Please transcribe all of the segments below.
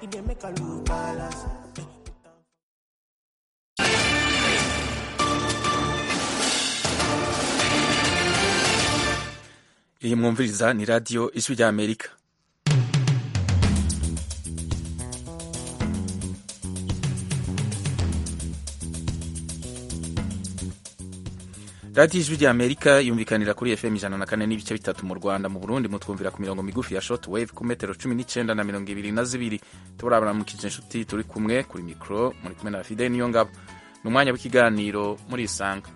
it dey make I lose balance. iyi mwumviriza ni radiyo ijwi rya amerika radiyo ijwi rya amerika yumvikanira kuri fm ijana na kane n'ibice bitatu mu rwanda mu burundi mutwumvira ku mirongo migufi ya short wave ku metero cumi n'icyenda na mirongo ibiri na zibiri turabaramukije inshuti turi kumwe kuri mikoro muri kumwe na fide niyo ngabo ni umwanya w'ikiganiro muri isanga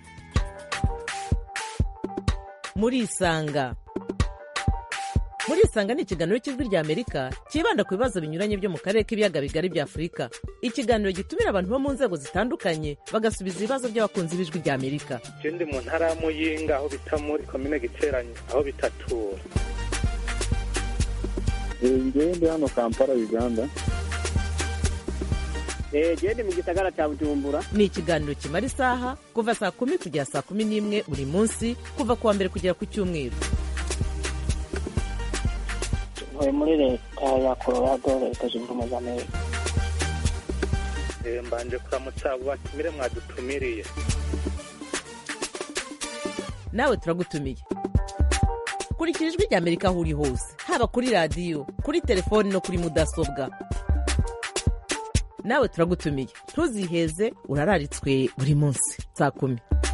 muri isanga muri isanga ni ikiganiro cy'ijwi rya amerika cyibanda ku bibazo binyuranye byo mu karere k'ibiyaga bigari bya afurika ikiganiro gitumira abantu bo mu nzego zitandukanye bagasubiza ibibazo by'abakunzi b'ijwi rya amerika ndi mu ntara ya muyinga aho bita muri komine giteranye aho bitatura ngewe ndi hano kampala uganda gende mu gisagara cya bujumbura ni ikiganiro kimara isaha kuva saa kumi kugera saa kumi n'imwe buri munsi kuva ku wa mbere kugera ku cyumweru ntuye muri leta ya colorado leta zunze ubumwe za amerika mbanje kuramutsa abo batumire mwadutumiriye nawe turagutumiye kurikira ijwi rya amerika aho uri hose haba kuri radiyo kuri telefoni no kuri mudasobwa nawe turagutumiye ntuziheze urararitswe buri munsi saa kumi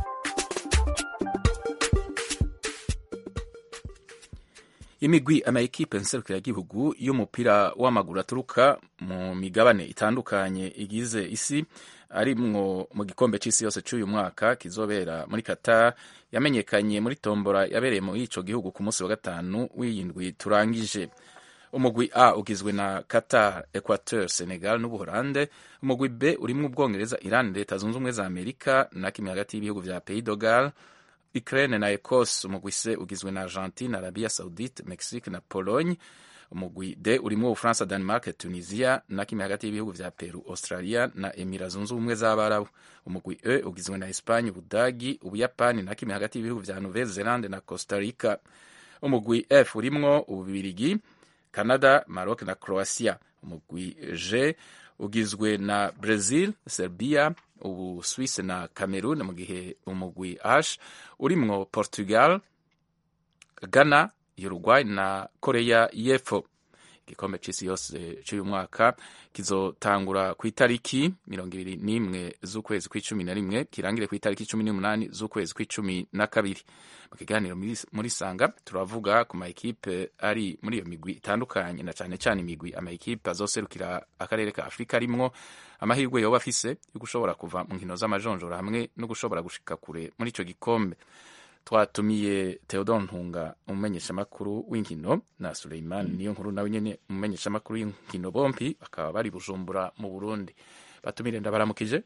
imigwi amayikipe nserukiragihugu y'umupira w'amaguru aturuka mu migabane itandukanye igize isi arimwo mu gikombe cy'isi yose cy'uyu mwaka kizobera muri Qatar yamenyekanye muri tombora yabereye muri ico gihugu ku munsi wa gatanu w'iyindwi turangije umugwi A ugizwe na Qatar, Equateur, Senegal n'Ubuholande. Umugwi B urimwo Ubwongereza, Iran, Leta Zunze Ubumwe za Amerika na kimwe hagati y'ibihugu vya Pays de Galles, Ukraine na Ecosse. Umugwi C ugizwe na Argentine, Arabia Saudite, Mexique na Pologne. Umugwi D urimwo Ufaransa, Denmark, Tunisia na kimwe hagati y'ibihugu vya Peru, Australia na Emira Zunze Ubumwe z'Abarabu. Umugwi E ugizwe na Espagne, Ubudagi, Ubuyapani na kimwe hagati y'ibihugu vya Nouvelle Zelande na Costa Rica. Umugwi F urimwo Ububirigi, Canada, Maroc na Croatia. Umugwi G ugizwe na Brazil, Serbia, ubu Swiss na Cameroon, mu gihe umugwi H urimwo Portugal, Ghana, Uruguay na Korea y'Epfo. Igikombe c'isi yose c'uyu mwaka kizotangura ku itariki mirongo ibiri n'imwe z'ukwezi kw'icumi na rimwe kirangire ku itariki cumi n'umunani z'ukwezi kw'icumi na kabiri mu kiganiro muri sanga turavuga ku mayikipe ari muri iyo migwi itandukanye na cane cane imigwi amayikipe azoserukira akarere ka afurika arimwo amahirwe yoba afise yo gushobora kuva mu nkino z'amajonjora hamwe no gushobora gushika kure muri ico gikombe twatumiye Theodore Ntunga umumenyeshamakuru w'inkino na Suleiman niyo nkuru nawe nyene umumenyeshamakuru w'inkino bompi bakaba bari Bujumbura mu Burundi batumire ndabaramukije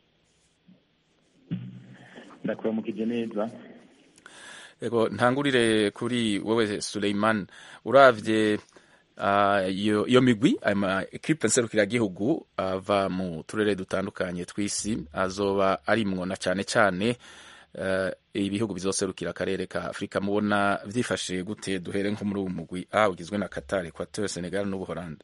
ndakuramukije neza Ego ntangurire kuri wewe Suleiman uravye iyo uh, migwi ama equipe nserukiragihugu ava mu turere dutandukanye tw'isi azoba arimwo na cane cane uh, ibihugu bizoserukira akarere ka Afrika mubona vyifashe gute duhere nko muri uwo mugwi A ugizwe na Qatar, Equateur, Senegal n'Ubuholande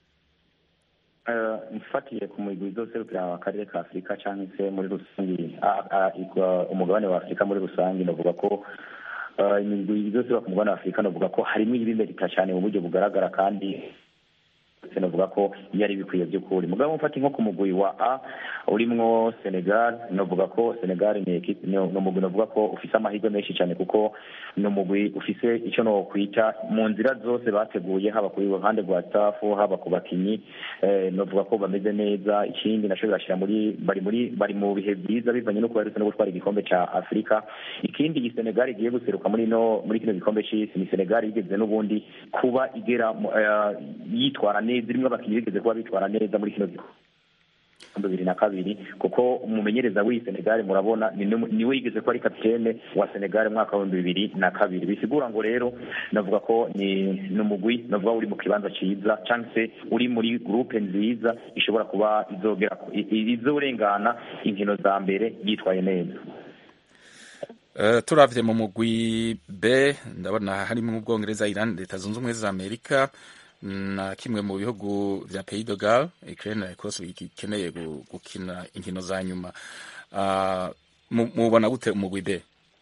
mfatiye ku migwi izoserukira akarere ka Afrika canke se muri rusangi umugabane wa Afrika muri rusangi novuga ko imigwi izoserukira ku mugabane wa Afrika novuga ko harimwo ibimerika cane mu buryo bugaragara kandi novuga ko iyo ari bikwiye by'ukuri mugabo mfata nko ku mugwi wa A urimwo Senegal novuga ko Senegal ni equipe ni umugwi novuga ko ufise amahirwe menshi cyane kuko ni umugwi ufise icyo no kwita mu nzira zose bateguye haba kuri ruhande rwa staff haba ku bakinyi eh, novuga ko bameze neza ikindi naco birashira muri bari muri bari mu bihe byiza bivanye no kuba no gutwara igikombe ca Afrika ikindi iyi Senegal igiye guseruka muri no muri kino gikombe c'isi ni Senegal igeze n'ubundi kuba igera uh, yitwara neza irimo abakinnyi bigeze kuba bitwara neza muri kino gikombe bibiri na kabiri kuko umumenyereza w'iyi Senegal murabona niwe yigeze ko ari kapitene wa Senegal mwaka wa bibiri na kabiri bisigura ngo rero navuga ko ni numugwi navuga uri mu kibanza ciza cyangwa se uri muri groupe nziza ishobora kuba izogera izorengana inkino za mbere yitwaye neza Uh, turavye mu mugwi B ndabona harimo Ubwongereza, Iran, Leta Zunze Ubumwe za Amerika na kimwe mu bihugu vya pays de gal ukraine na ecosse bikeneye gu- gukina inkino za nyuma Ah, mu- mubona gute umugwi b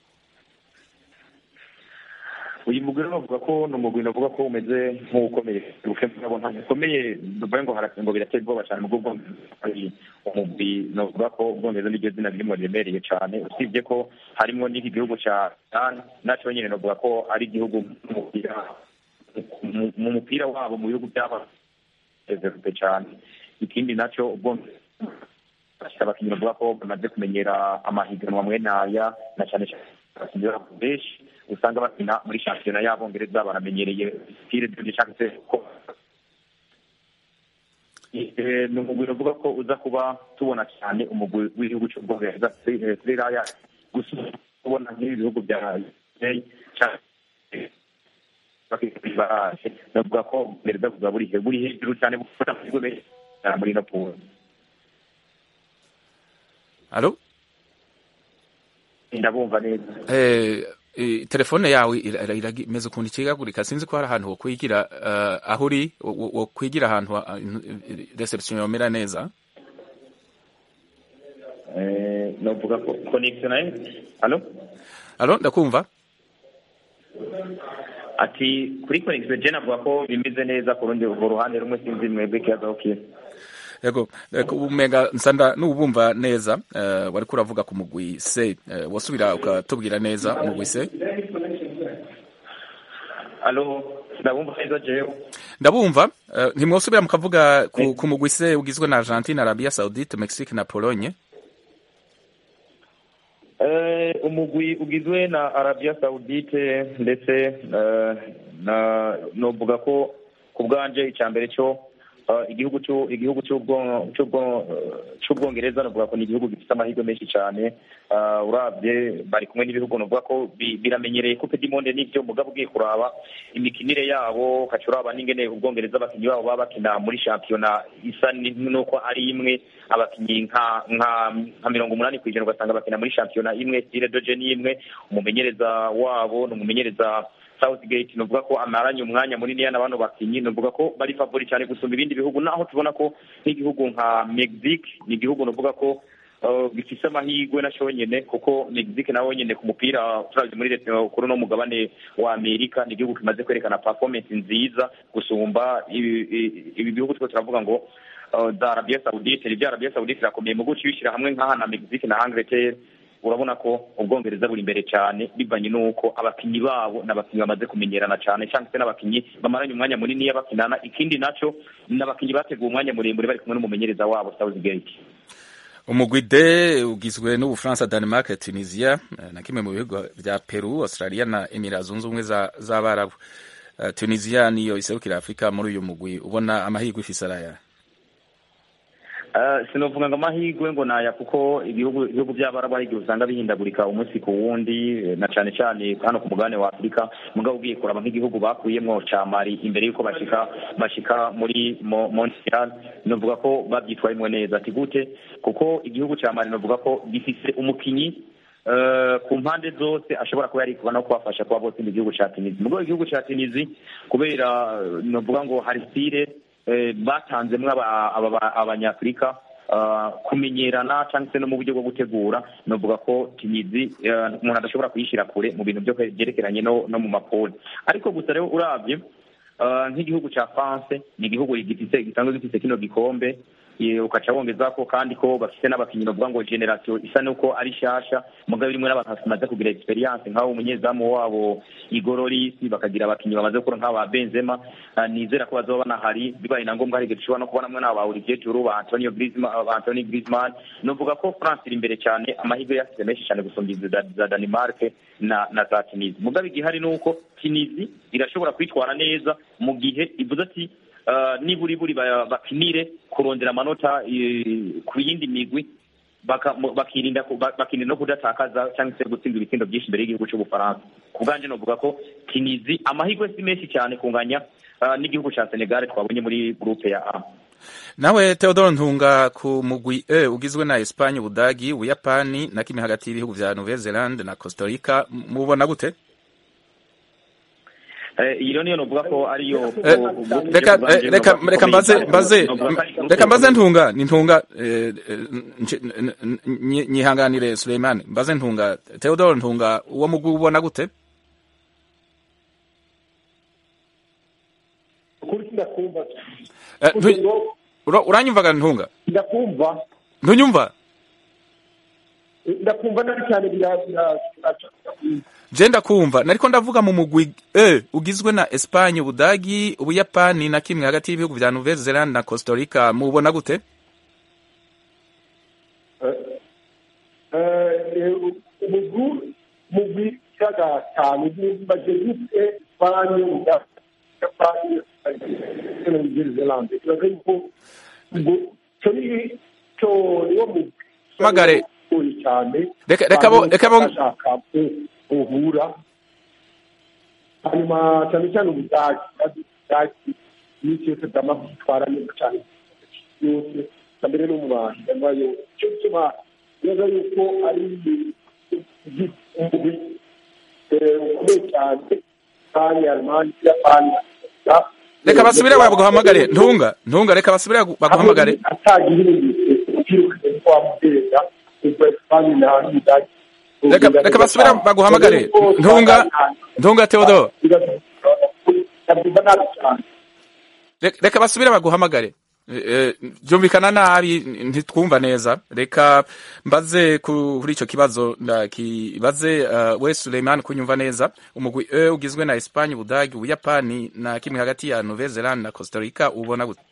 uyu mugwi rero bavuga ko ni umugwi navuga ko umeze nk'ukomeye ubukembe bwabo ntabwo ukomeye duvuye ngo hara- ngo birateye ubwoba cyane mu bwongereza hari umugwi navuga ko ubwongereza niryo zina ririmo riremereye cyane usibye ko harimo n'iki gihugu cya Iran nacyo nyine navuga ko ari igihugu mu-mupira mu- mu mupira wabo mu bihugu byaba develope cyane ikindi nacyo ubwongereza bafite abakinnyi bavuga ko bamaze kumenyera amahiganwa amwe n'aya na cyane cyane abakinnyi babo benshi usanga bakina muri shampiyona y'abongereza baramenyereye stile de cyangwa se ko Eh, ni umugwi uvuga ko uza kuba tubona cyane umugwi w'igihugu cy'ubwongereza kuri raya gusa kubona nk'ibi bihugu bya UK cyangwa bakibaraje navuga ko ubwongereza buza buri he- buri hejuru cyane gufata amahirwe menshi cyane muri ino pool alo ndabumva neza Eh, eh, telefone yawe ira- ira- ira- imeze ukuntu ikigagurika sinzi ko hari ahantu wokwigira eh, aho uri wo- wo- wokwigira ahantu ha- eh, reception yomera neza Eh, navuga ko connection nayo alo alo ndakumva ati kuri connection je navuga ko bimeze neza ku rundi ku ruhande rumwe sinzi mwebwe kibazo kiye yego eh, umenga nsanda n'ubumva neza eh, wariko uravuga ku mugwi se eh, wasubira ukatubwira neza umugwi se alo ndabumva neza jewe ndabumva eh, ntimwosubira mukavuga ku, ku mugwi se ugizwe na Argentine Arabia Saudite Mexique na Pologne Eh, umugwi ugizwe na Arabia Saudite ndetse eh, na novuga ko ku bwanje icya mbere cyo eh, igihugu cyo igihugu cy'ubwo cy'ubwo cy'ubwongereza novuga ko ni igihugu gifite amahirwe menshi cyane Eh, urabye bari kumwe n'ibihugu novuga ko bi- biramenyereye coupe du monde n'ibyo mugabo ugiye kuraba imikinire yabo ukaca uraba n'ingene ubwongereza abakinnyi babo baba bakina muri shampiyona isa ni- nuko ari imwe abakinnyi nka nka nka mirongo umunani ku ijana ugasanga bakina muri shampiyona imwe stile doje ni imwe umumenyereza wabo ni umumenyereza Southgate nuvuga ko amaranye umwanya munini yana bano bakinyi nuvuga ko bari favori cyane gusumba ibindi bihugu naho tubona ko nk'igihugu nka Mexique ni igihugu nuvuga ko uh, gifise amahirwe na nyene kuko Mexique nawe nyene ku mupira turavye muri leta kuri no mugabane wa Amerika ni igihugu kimaze kwerekana performance nziza gusumba ibi ibi- ibi bihugu two turavuga ngo uh, za Arabia Saudite ibya Arabia Saudite irakomeye mu guca ibishyira hamwe nk'aha na Mexique na Angleterre urabona ko ubwongereza buri imbere cyane bivanye n'uko abakinnyi babo n'abakinnyi bamaze kumenyerana cyane cyangwa se n'abakinnyi bamaranye umwanya munini bakinana ikindi naco n'abakinnyi bateguye umwanya muremure bari kumwe n'umumenyereza wabo Southgate umugwi D ugizwe n'Ubufaransa Denmark Tunisia eh, na kimwe mu bihugu vya Peru Australia na Emirates zunze ubumwe za- z'Abarabu Eh, Tunisia niyo iserukira Afrika muri uyu mugwi ubona amahirwe ifise araya Uh, sinovuga ngo amahirwe ngo naya kuko ibihugu ibihugu by'abarabu hari igihe usanga bihindagurika umunsi ku wundi eh, na cane cane hano ku mugabane wa afurika mugabo ugiye kuraba nk'igihugu bakuyemwo ca mali imbere y'uko bashika bashika muri Mo- montreal novuga ko babyitwayemwo neza ati gute kuko igihugu ca mali novuga ko gifise umukinyi eh, ku mpande zose ashobora kuba yarikuba no kubafasha kuba botsinda igihugu ca tunisi mugabo igihugu ca tunisi kubera eh, novuga ngo hari stile eh, batanzemwo aba- aba- abanyafurika ah, kumenyerana cyangwa se no mu buryo bwo gutegura novuga ko tinizi eh, umuntu adashobora kuyishyira kure mu bintu byo byerekeranye no no mu mapoli ariko gusa rero urabye ah, nk'igihugu cya france ni igihugu gifite gisanzwe gifite kino gikombe eh, ukaca wongeza ko kandi ko bafite n'abakinnyi bavuga ngo generation isa nuko ari shasha mugabo rimwe n'abantu bamaze kugira experience nk'aho umunyezamu wabo igororisi bakagira abakinnyi bamaze gukora nk'aba benzema Ah, nizera ko bazoba banahari bibaye na ngombwa hari igihe dushobora no kubonamwe n'aba Olivier Giroud ba Antonio Griezmann ba Anthony Griezmann novuga ko France iri imbere cyane amahirwe yasize menshi cyane gusumba izi za za Denmark na na za Tunisia mugabo igihari ni uko Tunisia irashobora kwitwara neza mu gihe ivuze ati ah, niburi buri ba- bakinire kurondera amanota eh, ku yindi migwi baka- mu- bakirinda ku- ba- bakirinda no kudatakaza cyangwa se gutsinda ibitsindo byinshi imbere y'igihugu cy'ubufaransa ku bwanjye novuga ko tinizi amahirwe si menshi cyane kunganya ah, n'igihugu cya senegal twabonye muri gurupe ya a nawe Theodore Ntunga ku mugwi E ugizwe na Espagne Ubudagi Ubuyapani na kimwe hagati y'ibihugu vya Nouvelle Zelande na Costa Rica M- mubona gute Eh, iyo niyo novuga ko ariyo Eh, reka eh, reka reka mbaze mbaze reka mbaze ntunga ni ntunga eh, eh, nje- n- n- nyi- nyihanganire Suleiman mbaze ntunga Theodore ntunga uwo mugwi ubona gute ukuri ndakumva Eh, ntu- ura- uranyumvaga ntunga ndakumva ntunyumva ndakumva nabi cyane bira- bira- biraca je ndakumva nariko ndavuga mu mugwi eh ugizwe na Espagne Ubudagi Ubuyapani na kimwe hagati y'ibihugu vya Nouvelle Zelande na Costa Rica mubona gute umugwi mugwi cyaga cyane baje gute Espanye Japani na New Zealand kibaza yuko ngo cyo ni cyo niwo mugwi Magare. ugoye cyane Reka- reka bo- reka bo- bashaka ko uhura hanyuma cyane cyane ubudagi ubudagi n'icyo cyose bwama kwitwara neza cyane yose na mbere no mu bantu yambaye cyo gituma neza yuko ari umugwi eh, ukomeye cyane kandi alemani japani reka basubire baguhamagare ntunga ntunga reka basubire bagu- baguhamagare atagira ibindi ukirukanye ko wamuteza ubwo esipanye na n'ubudagi reka reka basubire baguhamagare ntunga ntunga Theodore ndabyumva nabi cyane Reka- reka basubire baguhamagare Eh, eh, byumvikana nabi ntitwumva neza reka mbaze ku- kuri ico kibazo ndakibaze uh, we Suleiman kunyumva neza umugwi E ugizwe na Espagne Ubudagi Ubuyapani na kimwe hagati ya Nouvelle Zelande na Costa Rica ubona gute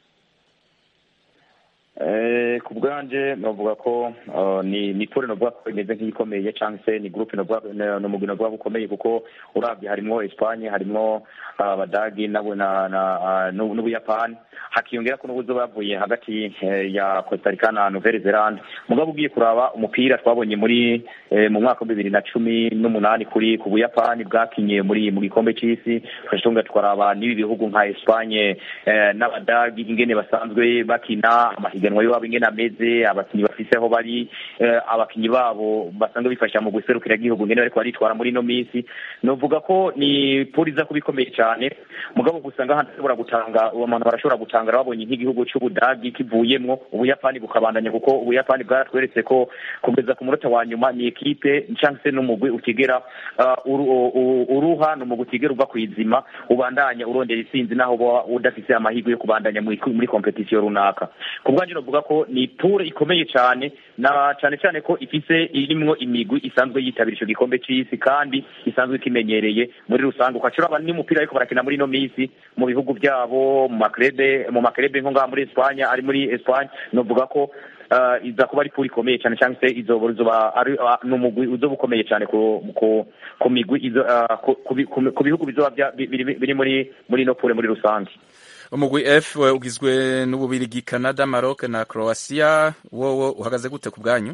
Eh, ku bwanje novuga ko uh, ni ni pole novuga ko imeze nk'iyikomeye cyangwa se ni groupe novuga ni- ni umugwi novuga ko ukomeye kuko uravye harimwo Espagne harimwo uh, abadagi nabo na na uh, n'u- n'ubuyapani hakiyongera ko n'ubuzo bavuye hagati eh, ya Costa Rica na Nouvelle Zelande mugabo ugiye kuraba umupira twabonye muri eh, mu mwaka wa bibiri na cumi n'umunani kuri ku buyapani bwakinye muri mu gikombe c'isi twashonga twaraba n'ibi bihugu nka Espagne eh, n'abadagi ingene basanzwe bakina amahiganwa yabo ingene ameze abakinyi bafise aho bari eh, abakinyi babo basanzwe bifasha mu guserukira igihugu ingene bariko baritwara muri ino minsi novuga ko ni poli iza kuba ikomeye cyane mugabo gusa ngaha ndashobora gutanga abantu barashobora gutangara babonye nk'igihugu c'ubudagi kivuyemwo ubuyapani bukabandanya kuko ubuyapani bwaratweretse ko kugeza ku munota wa nyuma ni ekipe cyangwa se n'umugwi utigera uh, uru- u- uruha ni umugwi utigera uva kw'izima ubandanya urondera intsinzi naho uba udafise amahirwe yo kubandanya muri muri kompetisiyo runaka ku bwanjye novuga ko ni pure ikomeye cyane na cyane cyane ko ifise irimwo imigwi isanzwe yitabira ico gikombe c'isi kandi isanzwe ikimenyereye muri rusange ukacura abantu n'umupira ariko barakina muri ino minsi mu bihugu byabo mu makrebe mu makrebe nko ngaha muri Espagne ari muri Espagne novuga ko uh, iza kuba ari pure ikomeye cyane cyangwa se izoba izoba ari uh, n'umugwi uzoba ukomeye cyane ku ku ku migwi izo uh, ku, ku, bi- ku, ku bihugu bizoba bya- bi- biri biri muri muri ino pure muri rusange umugwi F we ugizwe n'ububirigi Canada Maroc na Croatia wowo uhagaze gute ku bwanyu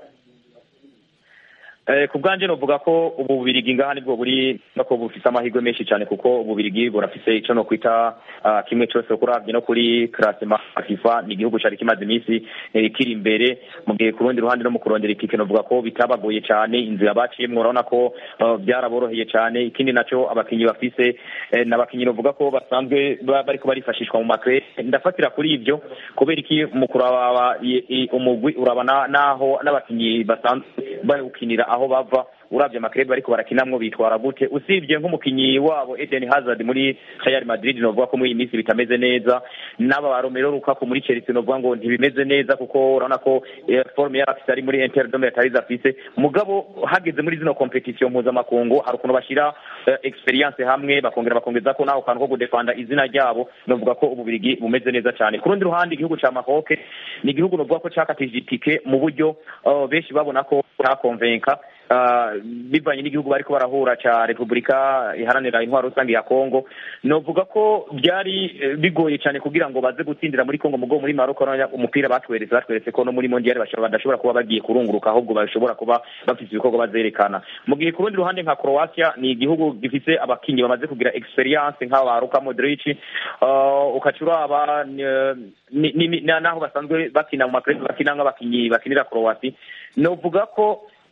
Eh, ku bwanjye novuga ko ubu bubirigi ngaha nibwo buri nako bufise amahirwe menshi cyane kuko ububirigi burafise ico no kwita uh, kimwe cyose kuravye no kuri classement ya FIFA ni igihugu cari kimaze iminsi eh, kiri imbere mu gihe ku rundi ruhande no mu kurondera ikike novuga ko bitabagoye cyane inzira baciyemwo urabona ko uh, byaraboroheye cyane ikindi naco abakinyi bafise eh, n'abakinyi novuga ko basanzwe ba- bariko barifashishwa mu makre ndafatira kuri ivyo kubera iki mu kuraba i- i- umugwi urabana naho n'abakinyi basanzwe bawukinira aho bava uravye amakrebe bariko barakinamwo bitwara gute usibye nk'umukinyi wabo Eden Hazard muri Real Madrid novuga ko muri iyi minsi bitameze neza n'aba ba Romelu Lukaku muri Chelsea novuga ngo ntibimeze neza kuko urabona ko eh, forme yari afise ari muri Inter de Milan atarizo afise mugabo hageze muri zino competition mpuzamakungu hari ukuntu bashira eh, experience hamwe bakongera bakongeza ko naho kantu ko gudefanda izina ryabo novuga ko ububirigi bumeze neza cyane ku rundi ruhande igihugu ca Maroc ni igihugu novuga ko cakatije itike mu buryo uh, benshi babona ko cyakonvenka uh, bivanye n'igihugu bariko barahura ca Repubulika iharanira intwaro rusange ya Kongo novuga ko byari eh, bigoye cyane kugira ngo baze gutsindira muri Kongo mugo muri Maroc urabona umupira batweretse batweretse ko no muri mondial bashobora badashobora kuba bagiye kurunguruka ahubwo bashobora kuba bafite ibikorwa bazerekana mu gihe ku rundi ruhande nka Croatia ni igihugu gifise abakinyi bamaze kugira experience nk'aba ba Luka Modric uh, ukacura aba ni, ni, ni, naho basanzwe bakina mu makrebe bakina nk'abakinyi bakinira Croatia novuga ko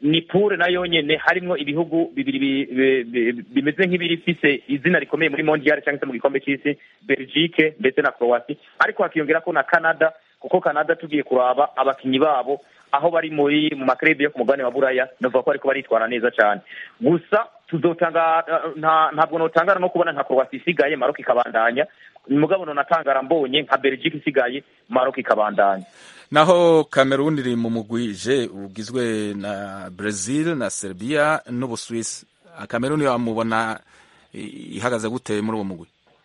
ni pure nayo nyene harimwo ibihugu bibiri bi- bi- bi- bimeze nk'ibirifise izina rikomeye muri mondial cyangwa se mu gikombe c'isi belgique ndetse na croatie ariko hakiyongerako na canada kuko canada tugiye kuraba abakinyi babo aho bari muri mu makrebe yo ku mugabane wa buraya navuga ko ariko baritwara neza cyane gusa tuzotanga nta- ntabwo notangara no kubona nka croatie isigaye maroc ikabandanya mugabo nonatangara mbonye nka belgique isigaye maroc ikabandanya naho cameroon iri mu mugwi je ugizwe na brazil na serbia n'ubuswisi cameroon wamubona i- ihagaze gute muri uwo mugwi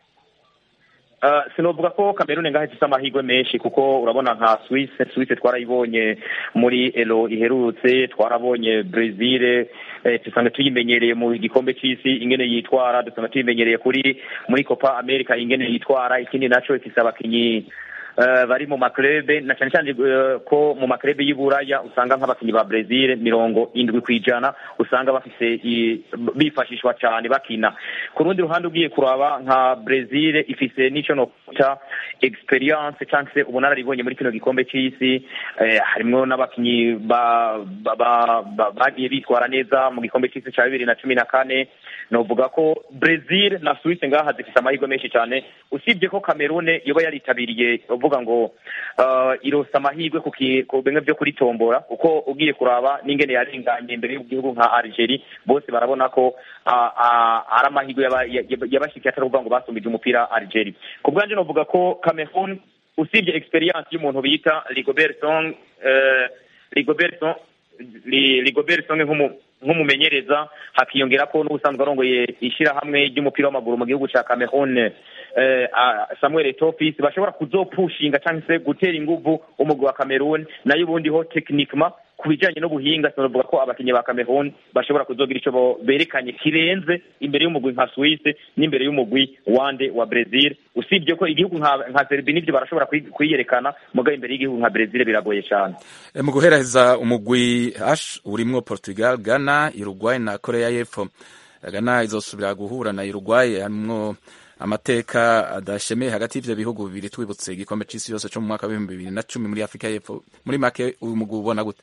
Uh, sinovuga ko Cameroon ngaho ifite amahirwe menshi kuko urabona nka Suisse Suisse twarayibonye muri elo iherutse twarabonye Brazil eh, dusanga tuyimenyereye mu gikombe c'isi ingene yitwara dusanga tuyimenyereye kuri muri Copa America ingene yitwara ikindi naco ifise abakinyi uh, bari mu maklebe na cyane cyane uh, ko mu maklebe y'Iburaya usanga nk'abakinyi ba Brazil mirongo indwi kwijana usanga bafise i- bifashishwa cyane bakina ku rundi ruhande ugiye kuraba nka Brazil ifise n'ico no kwita experience cyangwa se ubunararibonye muri kino gikombe c'isi eh, harimwo n'abakinyi ba- ba- ba- ba- bagiye bitwara neza mu gikombe c'isi ca bibiri na cumi na kane novuga ko Brazil na Suisse ngaha zifise amahirwe menshi cyane usibye ko Cameroon yoba yaritabiriye uvuga ngo uh, irosa amahirwe ku ki- ku bimwe byo kuri tombora kuko ugiye kuraba n'ingene yarenganye imbere y'igihugu nka Algeria bose barabona ko uh, uh, ari amahirwe yaba- yaba- yabashikiye atari ukuvuga ngo basumbije umupira Algeria ku bwanje novuga ko Cameroon usibye experience y'umuntu bita Rigobert Song uh, Rigobert Song Li- Rigobert Song nk'umu nk'umumenyereza hakiyongera ko n'ubusanzwe arongoye ishyirahamwe ry'umupira w'amaguru mu gihugu cya Cameroon eh, ah, Samuel Etofis bashobora kuzopushinga cyangwa se gutera inguvu umugwi wa Cameroon nayo ubundi ho techniquement ku bijyanye n'ubuhinga sinavuga ko abakinnyi ba Cameroon bashobora kuzogira icyo bo- berekanye kirenze imbere y'umugwi nka Suisse n'imbere y'umugwi wande wa Brazil usibye ko igihugu nka nka Serbia nivyo barashobora kwi- kwiyerekana mugabo imbere y'igihugu nka Brazil biragoye cyane E, mu guhereza umugwi H urimwo Portugal, Ghana, Uruguay na Korea y'Epfo. Ghana izosubira guhura na Uruguay harimwo amateka adashemeye hagati y'ivyo bihugu bibiri twibutse igikombe c'isi yose co mu mwaka w'ibihumbi bibiri na cumi muri Afrika y'Epfo. Muri make uyu mugwi ubona gute?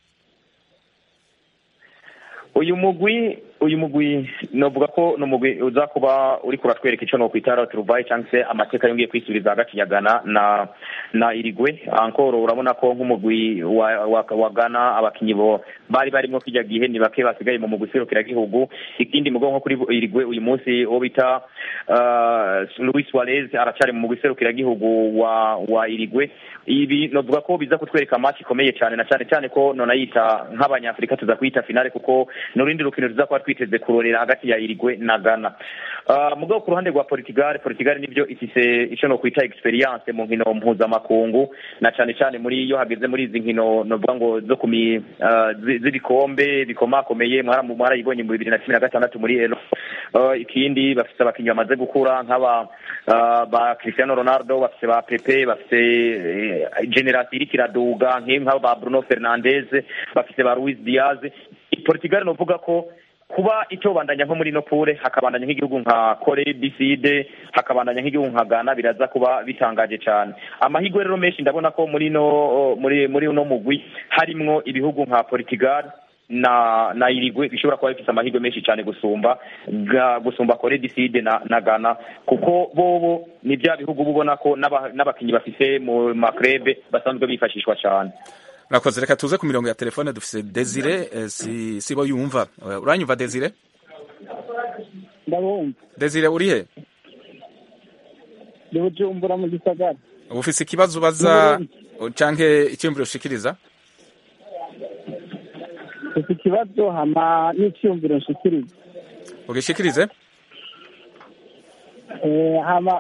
uyu mugwi uyu mugwi novuga ko ni umugwi uza kuba uri kuratwereka icyo nokwita roturuvayi cyangwa se amateka yongeye kwisubiriza hagati ya Ghana na na irigwe ankoro urabona ko nk'umugwi wa, wa, wa Ghana abakinyi bo bari barimo kijya gihe ni bake basigaye mu mugwi serukiragihugu ikindi mugo nko kuri irigwe uyu munsi uwo bita uh, Luis Suarez aracari mu mugwi serukiragihugu wa wa irigwe ibi novuga ko biza kutwereka match ikomeye cyane na cyane cyane ko nona yita nk'abanyafrika tuza kwita finale kuko n'urundi rukino tuza kuba twiteze kurorera hagati ya irigwe na Ghana uh, mugabo ku ruhande rwa Portugal Portugal nivyo ifise ico no kwita experience mu nkino mpuzamakungu na cyane cyane muri iyo hageze muri izi nkino novuga ngo zo kumi uh, zi- z'ibikombe bikomakomeye mwara mwarayibonye mu bibiri na cumi na gatandatu muri elo uh, ikindi bafise abakinnyi bamaze gukura nk'aba uh, ba Cristiano Ronaldo bafise ba Pepe bafise eh, generasi iriko iraduga nk'abo ba Bruno Fernandes bafise ba Luis Diaz Portugal novuga ko kuba itobandanya nko muri no pure hakabandanya nk'igihugu nka Kore Biside hakabandanya nk'igihugu nka Ghana biraza kuba bitangaje cyane amahirwe rero menshi ndabona ko muri no muri muri uno mugwi harimwo ibihugu nka Portugal na na irigwe bishobora kuba bifite amahirwe menshi cyane gusumba ga, gusumba Kore Biside na, na Ghana kuko bobo ni bya bihugu bubona ko n'aba- n'abakinyi bafise mu makrebe basanzwe bifashishwa cyane Murakoze reka tuze ku mirongo ya telefone dufise Desire eh, si sibo yumva. Eh, Uranyumva Desire? ndabumva Desire uri he? ndi bujumbura mu gisagara Ufise ikibazo ubaza canke icyumviro ushikiriza? ufite ikibazo hama n'icyiyumviro nshikiriza Ugishikirize? Eh, hama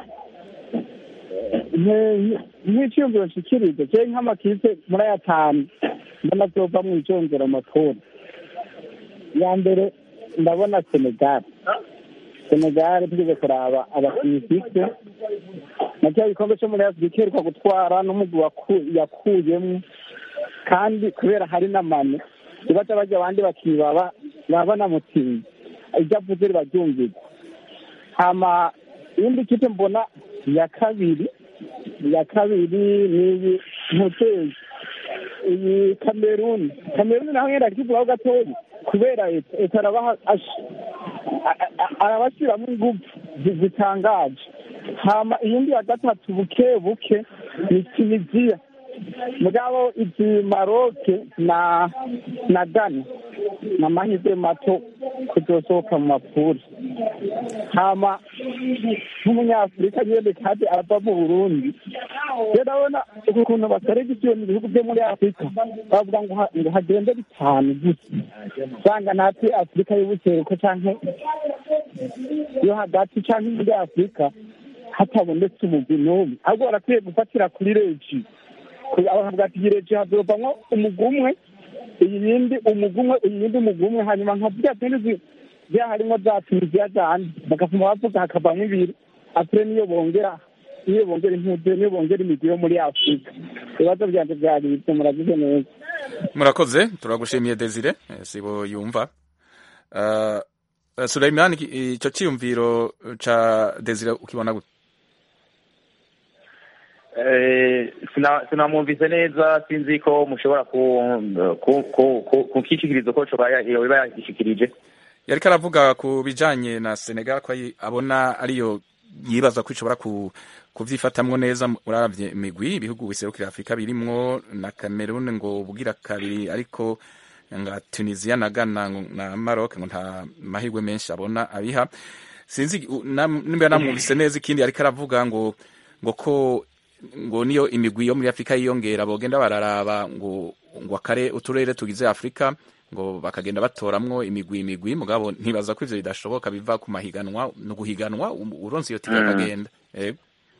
eh, nk'icyiyumviro nshikiriza je nk'amakipe muri aya atanu mbona azova mu ijongera amatora ya mbere ndabona senegal senegal tugeze kuraba abakinnyi ifise na cya gikombe cyo muri afurika iheruka gutwara n'umugwi waku- yakuyemwo kandi kubera hari n'amane ibaza bajya abandi bakinnyi baba baba banamutsinze ibyo avuze ribaryumvirwa hama iyindi kipe mbona ya kabiri ya kabiri ni iyi ntutezi iyi kameruni kameruni naho yenda kivugaho gatoya ko kubera leta leta arabaha ash- a- a- arabashyiramo ingufu zi- zitangaje hama iyindi ya gatatu buke buke ni tunisiya mugabo izi maroke na na gana ni amahirwe mato kuzosohoka mu mapuri hama nk'umunyafurika nyene kandi ava mu burundi rero urabona ukuntu baseregisiyo mu bihugu byo muri afurika bavuga ngo ha- ngo hagende bitanu gusa usanga natwe afurika y'ubuseruko canke yo hagati canke muri afurika hatabonetse umugwi n'umwe ahubwo barakwiye gufatira kuri regi bakavuga ati iyi regi hazovamwo umugwi umwe iyi yindi umugwi umwe iyi yindi umugwi umwe hanyuma nka ziriya zindi zi- ziriya harimwo za tunisiya zandi bagafuma bavuga hakavamwo ibiri apure niyo bongera niyo bongera impuzu niyo bongera imigwi yo muri afurika ibibazo vyanje vyari ivyo muragize neza murakoze turagushimiye desire eh, sibo yumva uh, Suleiman icyo cyiyumviro ca desire ukibona gute Eh, sina- sinamwumvise neza sinzi ko mushobora ku- ku- ku- ku- kukishikiriza ko coba yoba yagishikirije yariko aravuga ku bijanye na Senegal ko ayi- abona ariyo yibaza ko ishobora ku kuvyifatamwo neza uravye imigwi ibihugu biserukira Afrika birimwo na Cameroon ngo bugira kabiri ariko nga Tunisia na Ghana ngo- na Maroc ngo nta mahirwe menshi abona abiha sinzi u- nam- nimba namwumvise neza ikindi ariko aravuga ngo ngo ko ngo niyo imigwi yo muri Afrika yiyongera bogenda bararaba ngo ngo akare uturere tugize Afrika ngo bakagenda batoramwo imigwi imigwi mugabo ntibaza ko ivyo bidashoboka biva ku mahiganwa no guhiganwa um- uronse iyo tiga Mm. akagenda yego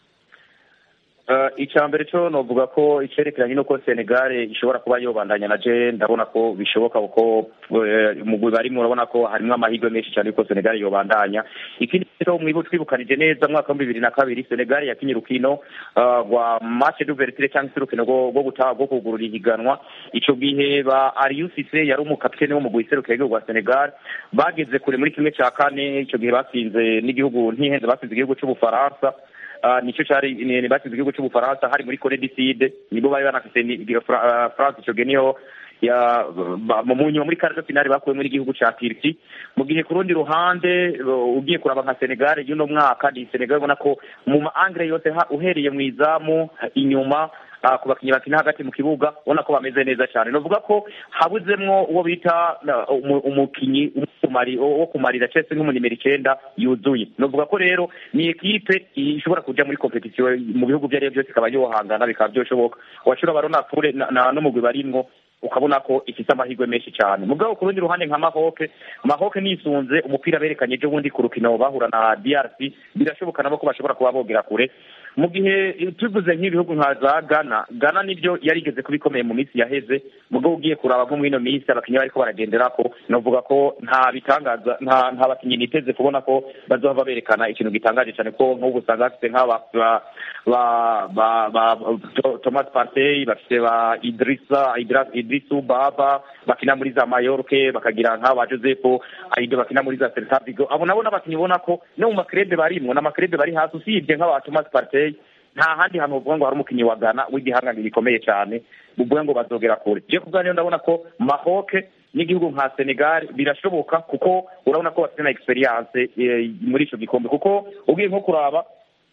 Uh, icya mbere cyo novuga ko icerekeranye n'uko Senegal ishobora kuba yobandanya na je ndabona ko bishoboka kuko uh, umugwi barimo urabona ko harimo amahirwe menshi cyane yuko Senegal yobandanya ikindi cyo mwibu twibukanije neza mu mwaka wa bibiri na kabiri Senegal yakinye urukino uh, rwa match d'ouverture cyangwa se urukino rwo rwo gutaha rwo kugurura ihiganwa ico gihe ba Aliou Cissé yari umukapiteni w'umugwi iserukira igihugu wa Senegal bageze kure muri kimwe cya kane ico gihe batsinze n'igihugu ntihenze batsinze igihugu c'ubufaransa Uh, nicyo cyari ni ni batsinze igihugu cy'ubufaransa hari muri Corée du Sud nibo bari banafise ni- ni- Fra- uh, France ico gihe niho ya ba- mu nyuma muri kare finale bakuwe muri igihugu ca Turkey mu gihe ku rundi ruhande uh, ugiye kuraba nka Senegal y'uno mwaka ni Senegal ubona ko mu ma angre yose ha- uhereye mu izamu inyuma uh, ku bakinnyi bakina hagati mu kibuga ubona ko bameze neza cyane novuga ko habuzemwo uwo bita uh, umu- umukinyi umumari- wo kumarira Chelsea nk'umunimero icenda yuzuye novuga ko rero ni ekipe ishobora kuja muri competition mu bihugu ibyo ari byo byose ikaba yohangana bikaba byoshoboka washobora barona fure na- na- n'umugwi barimwo ukabona ko ifite amahirwe menshi cyane mugabo ku rundi ruhande nka mahoke mahoke nisunze umupira berekanye ejo bundi ku rukino bahura na DRC birashoboka nabo ko bashobora kuba bogera kure mu gihe tuvuze nk'ibihugu nka za Ghana Ghana nibyo yarigeze kuba ikomeye mu minsi yaheze mugabo ugiye kuraba nko muri ino minsi abakinnyi bariko baragendera ko novuga ko nta bitangaza nta nta bakinnyi niteze kubona ko bazohava berekana ikintu gitangaje cyane ko nk'ubu usanga bafite nk'aba ba ba ba, ba To- Thomas Partey bafite ba Idrissa Idra- Idrisu Baba bakina muri za Mallorca bakagira nk'aba Joseph Aido bakina muri za Celta Vigo abo nabo n'abakinnyi ubona ko no mu makrebe barimwo n'amakrebe bari hasi usibye nk'aba Thomas Partey nta handi hantu uvuga ngo hari umukinnyi wa Ghana w'igihangange gikomeye cyane uvuga ngo bazogera kure je kubwa niyo ndabona ko Maroc n'igihugu nka Senegal birashoboka kuko urabona ko bafite na experience eh, muri ico gikombe kuko ugiye nko kuraba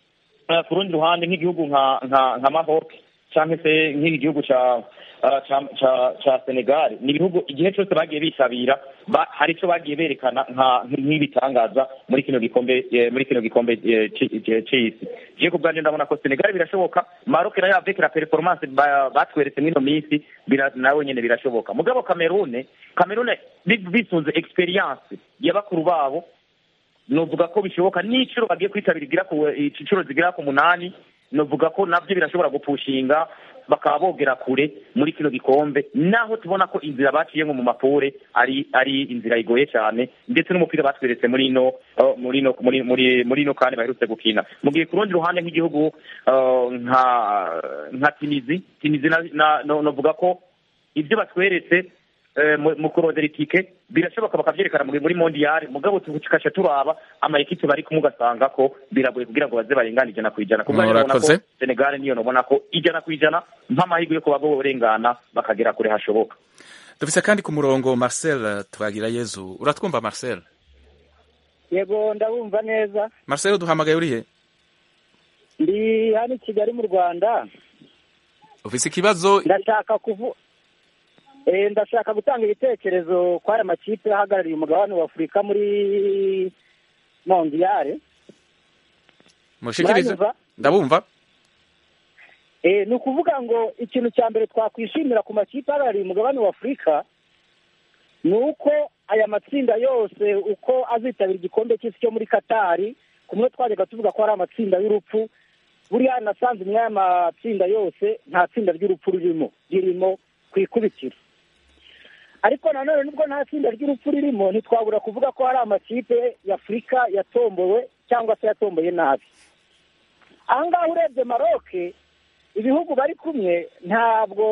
eh, ku rundi ruhande nk'igihugu nka nka nka Maroc cyangwa se nk'igihugu ca ah, ca ca ca Senegal ni ibihugu igihe cyose bagiye bitabira ba, hari icyo bagiye berekana nka nk'ibitangaza muri kino gikombe eh, muri kino gikombe eh, ci- ci- c'isi je ku bwanjye ndabona ko Senegal birashoboka Maroc nayo avec la performance ba- batweretse mwino minsi bira- nawe nyene birashoboka mugabo Cameroon Cameroon bi- bisunze experience ya bakuru babo novuga ko bishoboka n'iciro bagiye kwitabira igira ku iciro zigera ku munani novuga ko nabyo birashobora gupushinga bakaba bogera kure muri kino gikombe naho tubona ko inzira baciye nko mu mapure ari ari inzira igoye cyane ndetse n'umupira batweretse muri ino uh, muri ino muri muri muri ino kandi baherutse gukina mu gihe ku rundi ruhande nk'igihugu uh, nka nka Tunizi Tunizi na, na, no, novuga ko ibyo batweretse eh, mu mu kurondera itike birashoboka bakavyerekana muri muri mondial mugabo tukaca turaba ama ekipe bari kumwe ugasanga ko biragoye kugira ngo baze barengana ijana ku ijana kubwo nabona ko Murakoze. Senegal niyo nobona ko ijana ku ijana nk'amahirwe yo kuba borengana bakagera kure hashoboka dufise kandi ku murongo marcel twagira yezu uratwumva marcel yego ndabumva neza marcel duhamagaye urihe ndi hano i kigali mu rwanda ufise ikibazo ndashaka kuvu eh, ndashaka gutanga ibitekerezo kwa aya makipe ahagarariye umugabane wa afurika muri mondiyare mushikirize Muranyumva? ndabumva Eh, ni ukuvuga ngo ikintu cya mbere twakwishimira ku makipe ahagarariye umugabane wa afurika ni uko aya matsinda yose uko azitabira igikombe cy'isi cyo muri katari kumwe twajyaga tuvuga ko hari amatsinda y'urupfu buriya nasanze muri aya matsinda yose nta tsinda ry'urupfu ririmo ririmo ku ikubitiro ariko nanone nubwo nta tsinda ry'urupfu ririmo ntitwabura kuvuga ko hari amakipe y'afurika yatombowe cyangwa se yatomboye nabi aha ngaha urebye maroke ibihugu bari kumwe ntabwo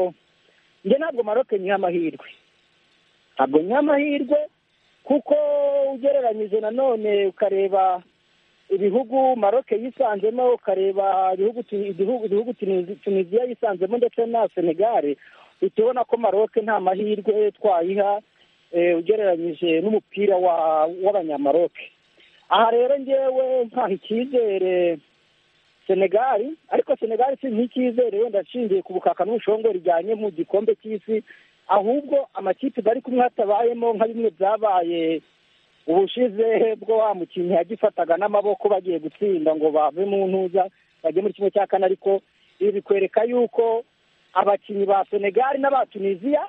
njye ntabwo maroke nyiha amahirwe ntabwo nyiha amahirwe kuko ugereranyije nanone ukareba ibihugu maroke yisanzemo ukareba ibihugu tu- ibihugu ibihugu Tunizi- tunisiya yisanzemo ndetse na senegare uhita ubona ko maroke nta mahirwe twayiha eh, ugereranyije n'umupira wa- w'abanyamaroke aha rero ngewe nkaha icyizere senegali ariko senegali si nk'icyizere wenda ashingiye ku bukaka n'ubushongo rijyanye mu gikombe cy'isi ahubwo amakipe bari kumwe hatabayemo nka bimwe byabaye ubushize bwo wa mukinnyi yagifataga n'amaboko bagiye gutsinda ngo bave mu ntuza bajye muri kimwe cya kane ariko ibi bikwereka yuko abakinnyi ba senegali n'aba tunisiya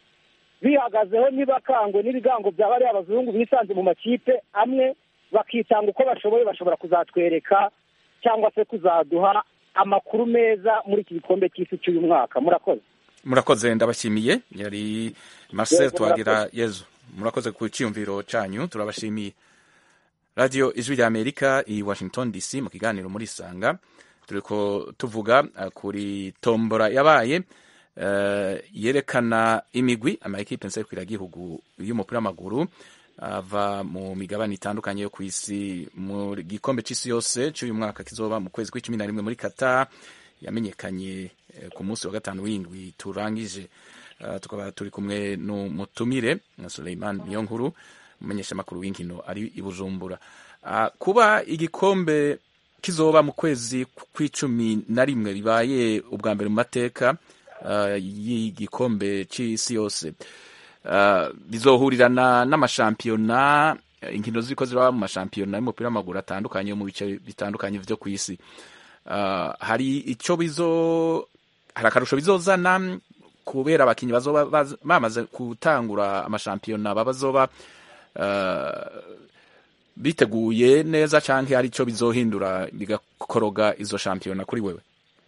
bihagazeho ntibakangwe n'ibigango bya bariya abazungu bisanze mu makipe amwe bakitanga uko bashoboye bashobora kuzatwereka cyangwa se kuzaduha amakuru meza muri iki gikombe cy'isi cy'uyu mwaka murakoze murakoze ndabashimiye yari marcel Yego, twagira yezu murakoze ku cyiyumviro cyanyu turabashimiye radiyo ijwi rya amerika i washington dc mu kiganiro muri sanga turiko tuvuga uh, kuri tombora yabaye uh, yerekana imigwi amaekipe nserukiragihugu y'umupira w'amaguru ava mu migabane itandukanye yo ku isi mu gikombe c'isi yose c'uyu mwaka kizoba mu kwezi kw'icumi na rimwe muri qatar yamenyekanye eh, ku munsi wa gatanu w'indwi turangije Uh, tukaba turi kumwe n'umutumire na Suleiman Niyonkuru umumenyeshamakuru w'inkino ari i Bujumbura uh, kuba igikombe kizoba mu kwezi kw'icumi na rimwe bibaye ubwa mbere mu mateka uh, y'igikombe c'isi yose uh, bizohurirana n'amashampiyona inkino ziriko ziraba mu mashampiyona y'umupira w'amaguru atandukanye yo mu bice bitandukanye vyo ku isi uh, hari ico bizo hari akarusho bizozana kubera abakinnyi bazoba baz- bamaze gutangura amashampiyona babazoba uh, biteguye neza canke hari ico bizohindura bigakoroga izo shampiyona kuri wewe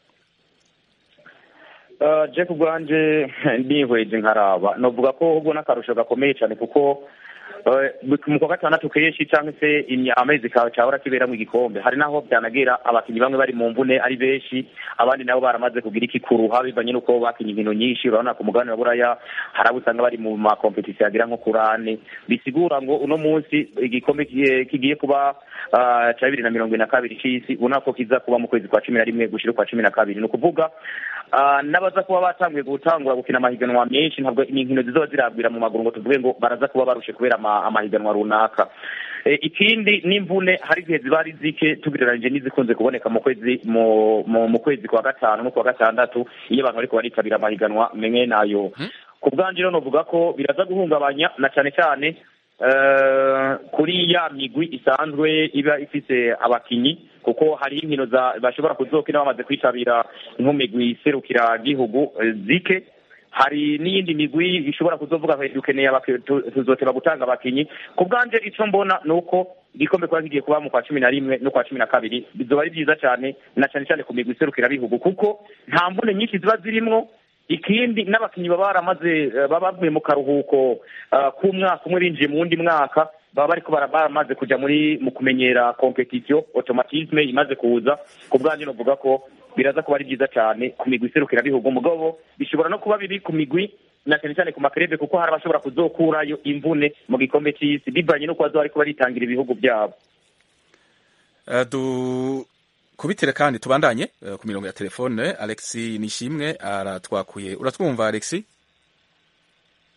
Uh, Jack ubwanje ndihweje nkaraba novuga ko ahubwo n'akarusho gakomeye cyane kuko uh, mu kwa gatandatu kenshi cyangwa se imya- amezi kawe cyahora kiberamo igikombe hari naho byanagera abakinnyi bamwe bari mu mvune ari benshi abandi nabo baramaze kugira ikikuruha bivanye n'uko bakinnye inkino nyinshi urabona ku mugabane wa buraya hari abo usanga bari mu makompetisiyo agera nko kuri ane bisigura ngo uno munsi igikombe kigiye- kigiye kuba uh, cya bibiri na mirongo ine na kabiri c'isi ubona ko kiza kuba mu kwezi kwa cumi na rimwe gushira ukwa cumi na kabiri ni ukuvuga Ah, n'abaza kuba batanguye gutangura gukina amahiganwa menshi ntabwo ni inkino zizoba zirabwira mu maguru ngo tuvuge ngo baraza kuba barushe kubera ama- amahiganwa runaka Eh, ikindi n'imvune hari igihe ziba ari zike tugereranyije n'izikunze kuboneka mu kwezi mu mu- mu kwezi kwa gatanu no kwa gatandatu iyo abantu bariko baritabira amahiganwa menye nayo ku bwanje rero novuga ko biraza guhungabanya na cyane cyane eh, kuri ya migwi isanzwe iba ifise abakinyi kuko hari inkino za bashobora kuzokina bamaze kwitabira nk'umigwi iserukira gihugu eh, zike hari n'iyindi migwi ishobora kuzovuga ngo dukeneye abaki- tu- tuzoteba gutanga abakinyi ku bwanje ico mbona ni uko igikombe kuba kigiye kuba mu kwa cumi na rimwe no kwa cumi na kabiri bizoba ari byiza cyane na cyane cyane ku migwi iserukira bihugu kuko nta mvune nyinshi ziba zirimwo ikindi n'abakinnyi baba baramaze eh, baba bavuye mu karuhuko eh, k'umwaka umwe binjiye mu wundi mwaka baba bariko bara- baramaze kuja muri mu kumenyera competition automatisme imaze kuza ku bwanjye novuga ko biraza kuba ari byiza cyane ku migwi iserukira bihugu mugabo bishobora no kuba bibi ku migwi na cyane cyane ku makerebe kuko hari abashobora kuzokurayo imvune mu gikombe c'isi bivanye n'uko bazoba bariko baritangira ibihugu byabo Uh, du kubitire kandi tubandanye uh, ku mirongo ya telefone Alexi Nishimwe aratwakuye uratwumva Alexi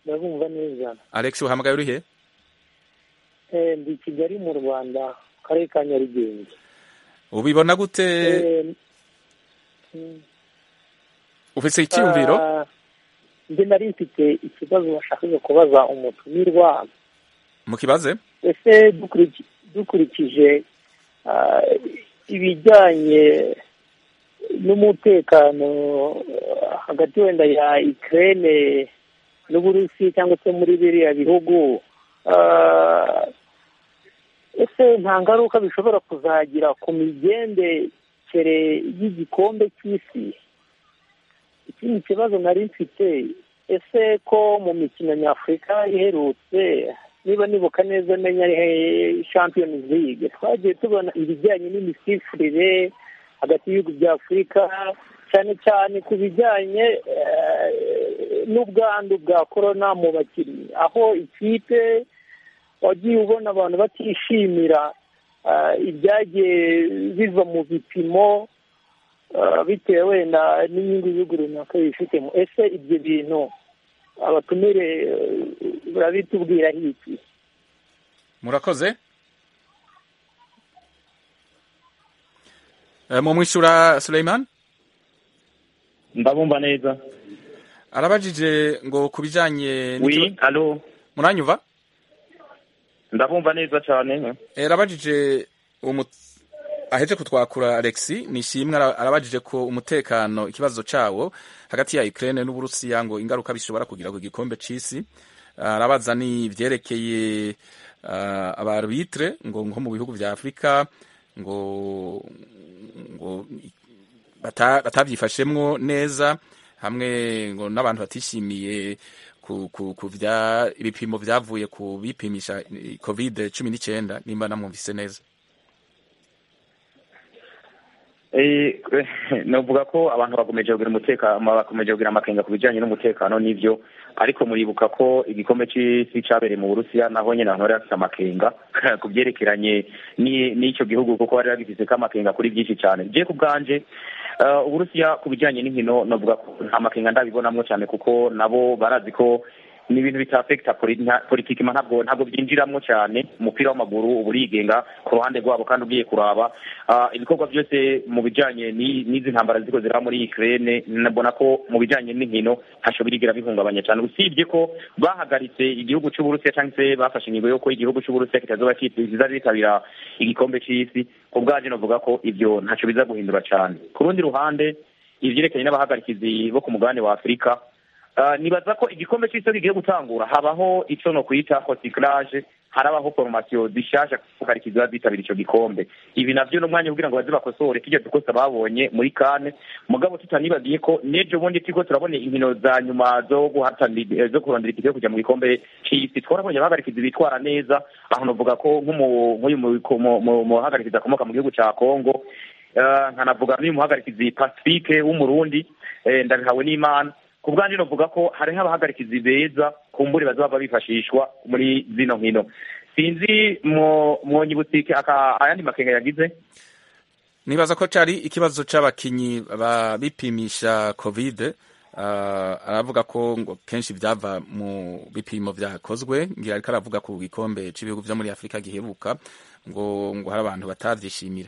ndabumva neza alex uhamagaye uri he Eh, ndi i kigali mu rwanda mu karere ka nyarugenge ubibona gute Eh, mm, ufise icyiyumviro ah, njye nari mfite ikibazo washakaga kubaza umutumirwa mukibaze ese dukuriki- dukurikije ah, ibijyanye n'umutekano ah, hagati wenda ya Ukraine n'Uburusi cyangwa se muri biriya bihugu ah, ese nta ngaruka bishobora kuzagira ku migendekere y'igikombe cy'isi ikindi kibazo nari mfite ese ko mu mikino nyafurika iherutse niba nibuka neza menya ari champions league twagiye tubona ibijyanye n'imisifurire hagati y'ibihugu bya afurika cyane cyane ku bijyanye eh, n'ubwandu bwa korona mu bakinnyi aho ikipe wagiye ubona abantu batishimira eh, ibyagiye biva mu bipimo eh, bitewe wenda n'inyungu y'ibihugu runaka bifitemo ese ibyo bintu abatumire eh, barabitubwiraho iki murakoze Eh, mu mwishura Suleiman ndabumva neza arabajije ngo ku bijanye wi n'ikiba- alo muranyumva ndabumva neza cyane Eh, arabajije umu- aheje kutwakura Alex nishimwe ara- arabajije ko umutekano ikibazo cawo hagati ya Ukraine n'Uburusiya ngo ingaruka bishobora kugira ku gikombe c'isi arabaza ni vyerekeye uh, abarbitre ngo nko mu bihugu vya Afrika ngo ngo bata- batavyifashemwo neza hamwe ngo n'abantu batishimiye ku, ku, ku vya ibipimo vyavuye ku bipimisha eh, covid cumi n'icyenda nimba namwumvise neza Eh, novuga ko abantu bakomeje kugira umutekano bakomeje kugira amakenga ku bijyanye n'umutekano n'ibyo ariko muribuka ko igikombe cy'isi cyabereye mu burusiya naho nyine abantu bari bafite amakenga ku byerekeranye ni- n'icyo gihugu kuko bari bagifite ko amakenga kuri byinshi cyane je ku bwanje eh, uburusiya ku bijyanye n'inkino novuga ko nta makenga ndabibonamwo cyane kuko nabo barazi ko ni ibintu bitafekita politiki ma ntabwo ntabwo byinjiramwo cyane umupira w'amaguru uba urigenga ku ruhande rwabo kandi ugiye kuraba Ah, ibikorwa byose mu bijyanye ni- n'izi ntambara ziko ziraba muri Ukraine nabona ko mu bijyanye n'inkino ntaco birigira bihungabanya cyane usibye ko bahagaritse igihugu cy'uburusiya cyangwa se bafashe ingingo y'uko igihugu cy'uburusiya kitazoba kizitabira igikombe cy'isi ku bwaje novuga ko ibyo ntaco biza guhindura cyane ku rundi ruhande ivyerekanye n'abahagarikizi bo ku mugabane wa afurika Ah, nibaza ko igikombe cy'isi iyo kigiye gutangura habaho ico no kwita hocyclage harabaho formation zishasha kuharikiza ziba zitabira ico gikombe ibi navyo n'umwanya kugira ngo baze bakosore kirya dukosa babonye muri kane mugabo tutanibagiye ko n'ejo bundi turiko turabona inkino za nyuma zo guhatanira eh, zo kurondera itike yo kuja mu gikombe c'isi twarabonye abahagarikizi bitwara neza aho novuga ko nk'umu- nk'uyu mu- mu- mu- muhagarikizi akomoka mu gihugu ca congo Eh, nkanavuga n'uyu muhagarikizi pacifique w'umurundi eh, ndabihawe n'imana ku bwanjye novuga ko hariho abahagarikizi beza kumbure bazaba bifashishwa muri zino nkino sinzi mwo- mwonyibutike aka ayandi makenga yagize nibaza ko cari ikibazo c'abakinyi ba- bipimisha covid uh, aravuga ko ngo kenshi vyava mu bipimo vyakozwe ngira ariko aravuga ku gikombe c'ibihugu vyo muri afurika giheruka ngo ngo hari abantu batavyishimira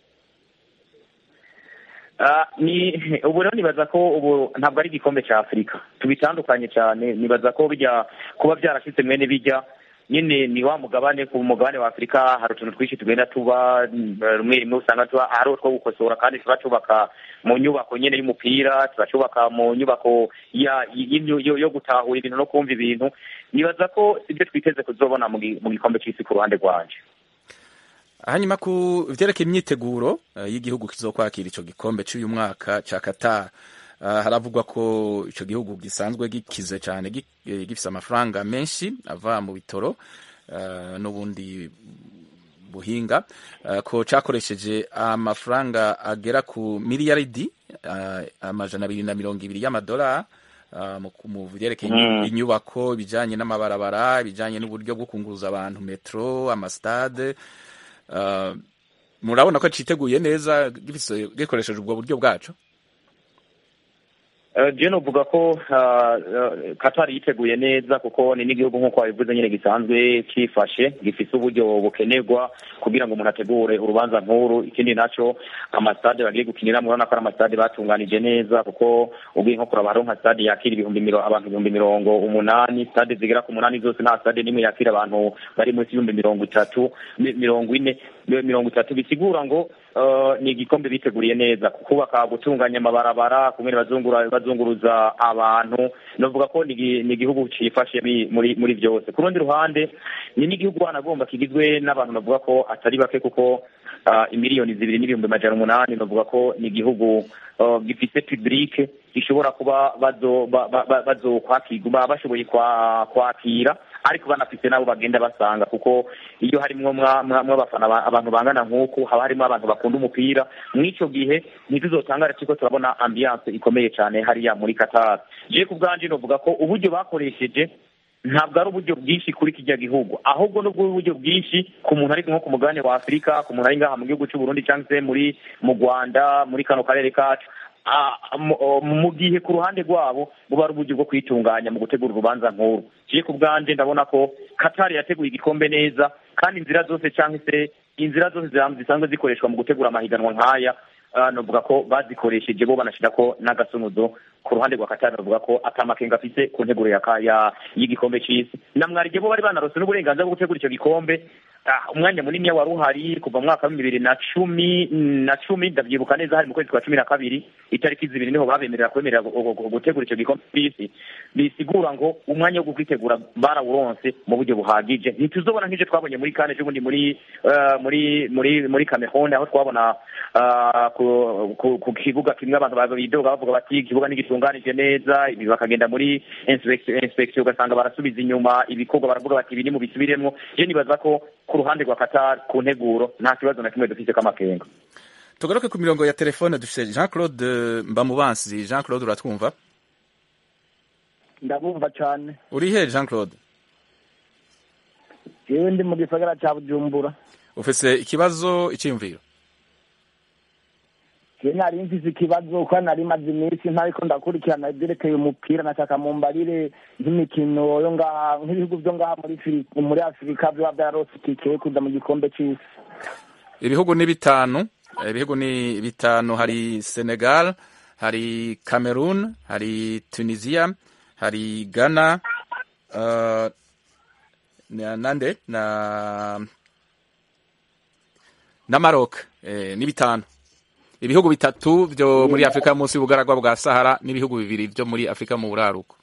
Ah, ni ubu rero nibaza ko ubu ntabwo ari igikombe cya afurika tubitandukanye cyane nibaza ko bijya kuba byarashitse mwene bijya nyine ni wa mugabane ku mugabane wa afurika hari utuntu twinshi tugenda tuba mm, rimwe rimwe usanga tuba hari utwo gukosora kandi tuba tubaka mu nyubako nyine y'umupira tuba tubaka mu nyubako ya y'inyu- yo yo gutahura ibintu no kumva ibintu nibaza ko sibyo twiteze kuzobona mu gi- mu gikombe cy'isi ku ruhande rwanje hanyuma ku vyerekeye imyiteguro uh, y'igihugu kizokwakira ico gikombe c'uyu mwaka ca Qatar uh, haravugwa ko ico gihugu gisanzwe gikize cane gi- eh, gifise amafaranga menshi ava mu bitoro uh, n'ubundi buhinga uh, ko cakoresheje amafaranga agera ku miliyaridi uh, amajana abiri na mirongo ibiri y'amadolari uh, mu- mu vyerekeye Mm. inyubako ibijanye n'amabarabara ibijanye n'uburyo bwo kunguruza abantu metro amastade Uh, murabona ko citeguye neza gifise gikoresheje ubwo buryo bwaco je novuga ko katari yiteguye neza kuko ni n'igihugu nk'uko wabivuze nyine gisanzwe cyifashe gifise uburyo bukenerwa kugira ngo umuntu ategure urubanza nkuru ikindi naco amasitade bagiye gukiniramo urabona ko ari amasitade batunganije neza kuko ugiye nko kuraba hariho nka stade yakira ibihumbi miro abantu ibihumbi mirongo umunani stade zigera ku munani zose nta stade n'imwe yakira abantu bari munsi y'ibihumbi mirongo itatu mirongo ine mirongo itatu bisigura ngo ni igikombe biteguriye neza kubaka gutunganya amabarabara kumwe bazunguruza abantu navuga ko ni igihugu cyifashe muri muri byose ku rundi ruhande ni n'igihugu wanagomba kigizwe n'abantu bavuga ko atari bake kuko imiliyoni zibiri n'ibihumbi amajana umunani bavuga ko ni igihugu gifise publike gishobora kuba bazokwakirwa bashoboye kwakira ariko banafite nabo bagenda basanga kuko iyo harimwo mw'abafana abantu bangana nk'uku haba harimo abantu bakunda umupira mw'ico gihe ntituzotangare turiko turabona ambiance ikomeye cyane hariya muri Qatar je ku bwanje novuga ko uburyo bakoresheje ntabwo ari uburyo bwinshi kuri kijya gihugu ahubwo nubwo uburyo bwinshi ku muntu ari nko ku mugabane wa afurika ku muntu ari ngaha mu gihugu cy'u Burundi cyangwa se muri mu rwanda muri kano karere kacu mu gihe ku ruhande rwabo buba ari uburyo bwo kwitunganya mu gutegura urubanza nkuru kiye ku bwanje ndabona ko katari yateguye igikombe neza kandi inzira zose cyangwa se inzira zose zisanzwe zikoreshwa mu gutegura amahiganwa nk'aya navuga ko bazikoresheje bo banashyira ko n'agasunuzo ku ruhande rwa katari bavuga ko atamakenga afise ku nteguro y'igikombe cy'isi na mwarige bo bari banarose n'uburenganzira bwo gutegura icyo gikombe umwanya munini wari uhari kuva mu mwaka wa bibiri na cumi na cumi ndabyibuka neza hari mu kwezi kwa cumi na kabiri itariki zibiri niho babemerera kwemerera gutegura icyo gikombe cy'isi bisigura ngo umwanya wo kwitegura barawuronse mu buryo buhagije ntituzobona nk'ibyo twabonye muri kane ejo bundi muri muri muri muri Cameroon aho twabona ku kibuga kimwe abantu bidoga bavuga bati ikibuga ntigitunganije neza ibi bakagenda muri inspection ugasanga barasubiza inyuma ibikorwa baravuga bati ibi ni mu bisubiremwo je nibaza ko ku ruhande rwa Qatar ku nteguro nta kibazo na kimwe dufite k'amakenga tugaruke ku mirongo ya telefone dufite Jean Claude Mbamubansi Jean Claude uratwumva ndabumva cyane uri he Jean Claude yewe ndi mu gisagara cya Bujumbura ufise ikibazo icyiyumviro je nari mfise ikibazo ko nari maze iminsi ntariko ndakurikirana ibyerekeye umupira nashaka mumbarire nk'imikino yo ngaha nk'ibihugu vyo ngaha muri muri afurika vyoba vyararose itike kuja mu gikombe c'isi ibihugu ni bitanu ibihugu ni bitanu hari senegal hari cameroon hari tunisia hari ghana uh, nande na na maroc eh, ni bitanu ibihugu bitatu byo muri afurika munsi y'ubugaragwa bwa sahara n'ibihugu bibiri byo muri afurika mu buraruko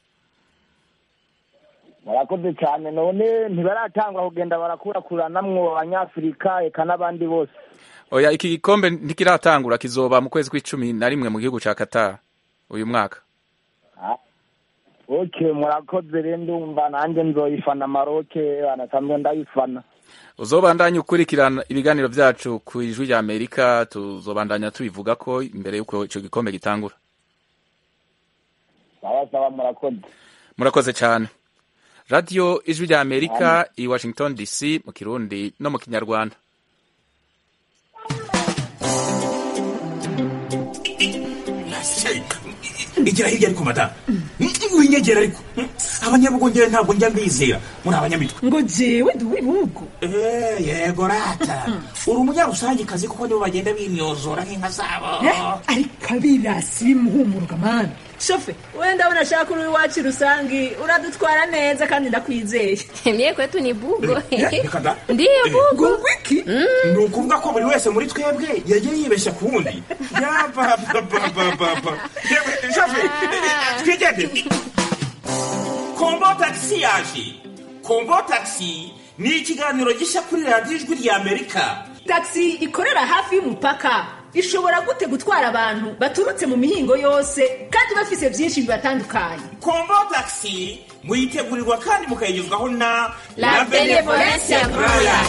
murakoze cyane none ntibaratangwa kugenda barakurakuranamwo abanyafurika eka n'abandi bose oya iki gikombe ntikiratangura kizoba mu kwezi kw'icumi na rimwe mu gihugu ca Qatar uyu mwaka ok murakoze rero ndumva nanjye nzoyifana maroke anasanzwe ndayifana uzobandanya ukurikirana ibiganiro byacu ku ijwi rya amerika tuzobandanya tubivuga ko imbere y'uko icyo gikombe gitangura sawa sawa murakoze murakoze cyane radiyo ijwi rya amerika i washington dc mu kirundi no mu kinyarwanda igira hirya ariko mata winyegera ariko abanyabugongera ntabwo njya mbizera muri abanyamitwe ngo jewe ndi uw'ibihugu yego rata uri umunyarusangikazi kuko nibo bagenda bimyozora nk'inka zabo ariko abirasi bimuhumuruka mani shofe wenda unashaka uri iwacu rusangi uradutwara neza kandi ndakwizeye mie kwetu ni bugo reka da ndiyo bugo wiki ni ukuvuga ko buri wese muri twebwe yagiye yibeshya ku wundi yapapapapapa shofe twigende kombo tagisi yaje kombo tagisi ni ikiganiro gishya kuri radiyo ijwi rya amerika tagisi ikorera hafi y'umupaka ishobora gute gutwara abantu baturutse mu mihingo yose kandi bafise byinshi bibatandukanye kombo tagisi muyitegurirwa kandi mukayigezwaho na La Benevolencia Royal.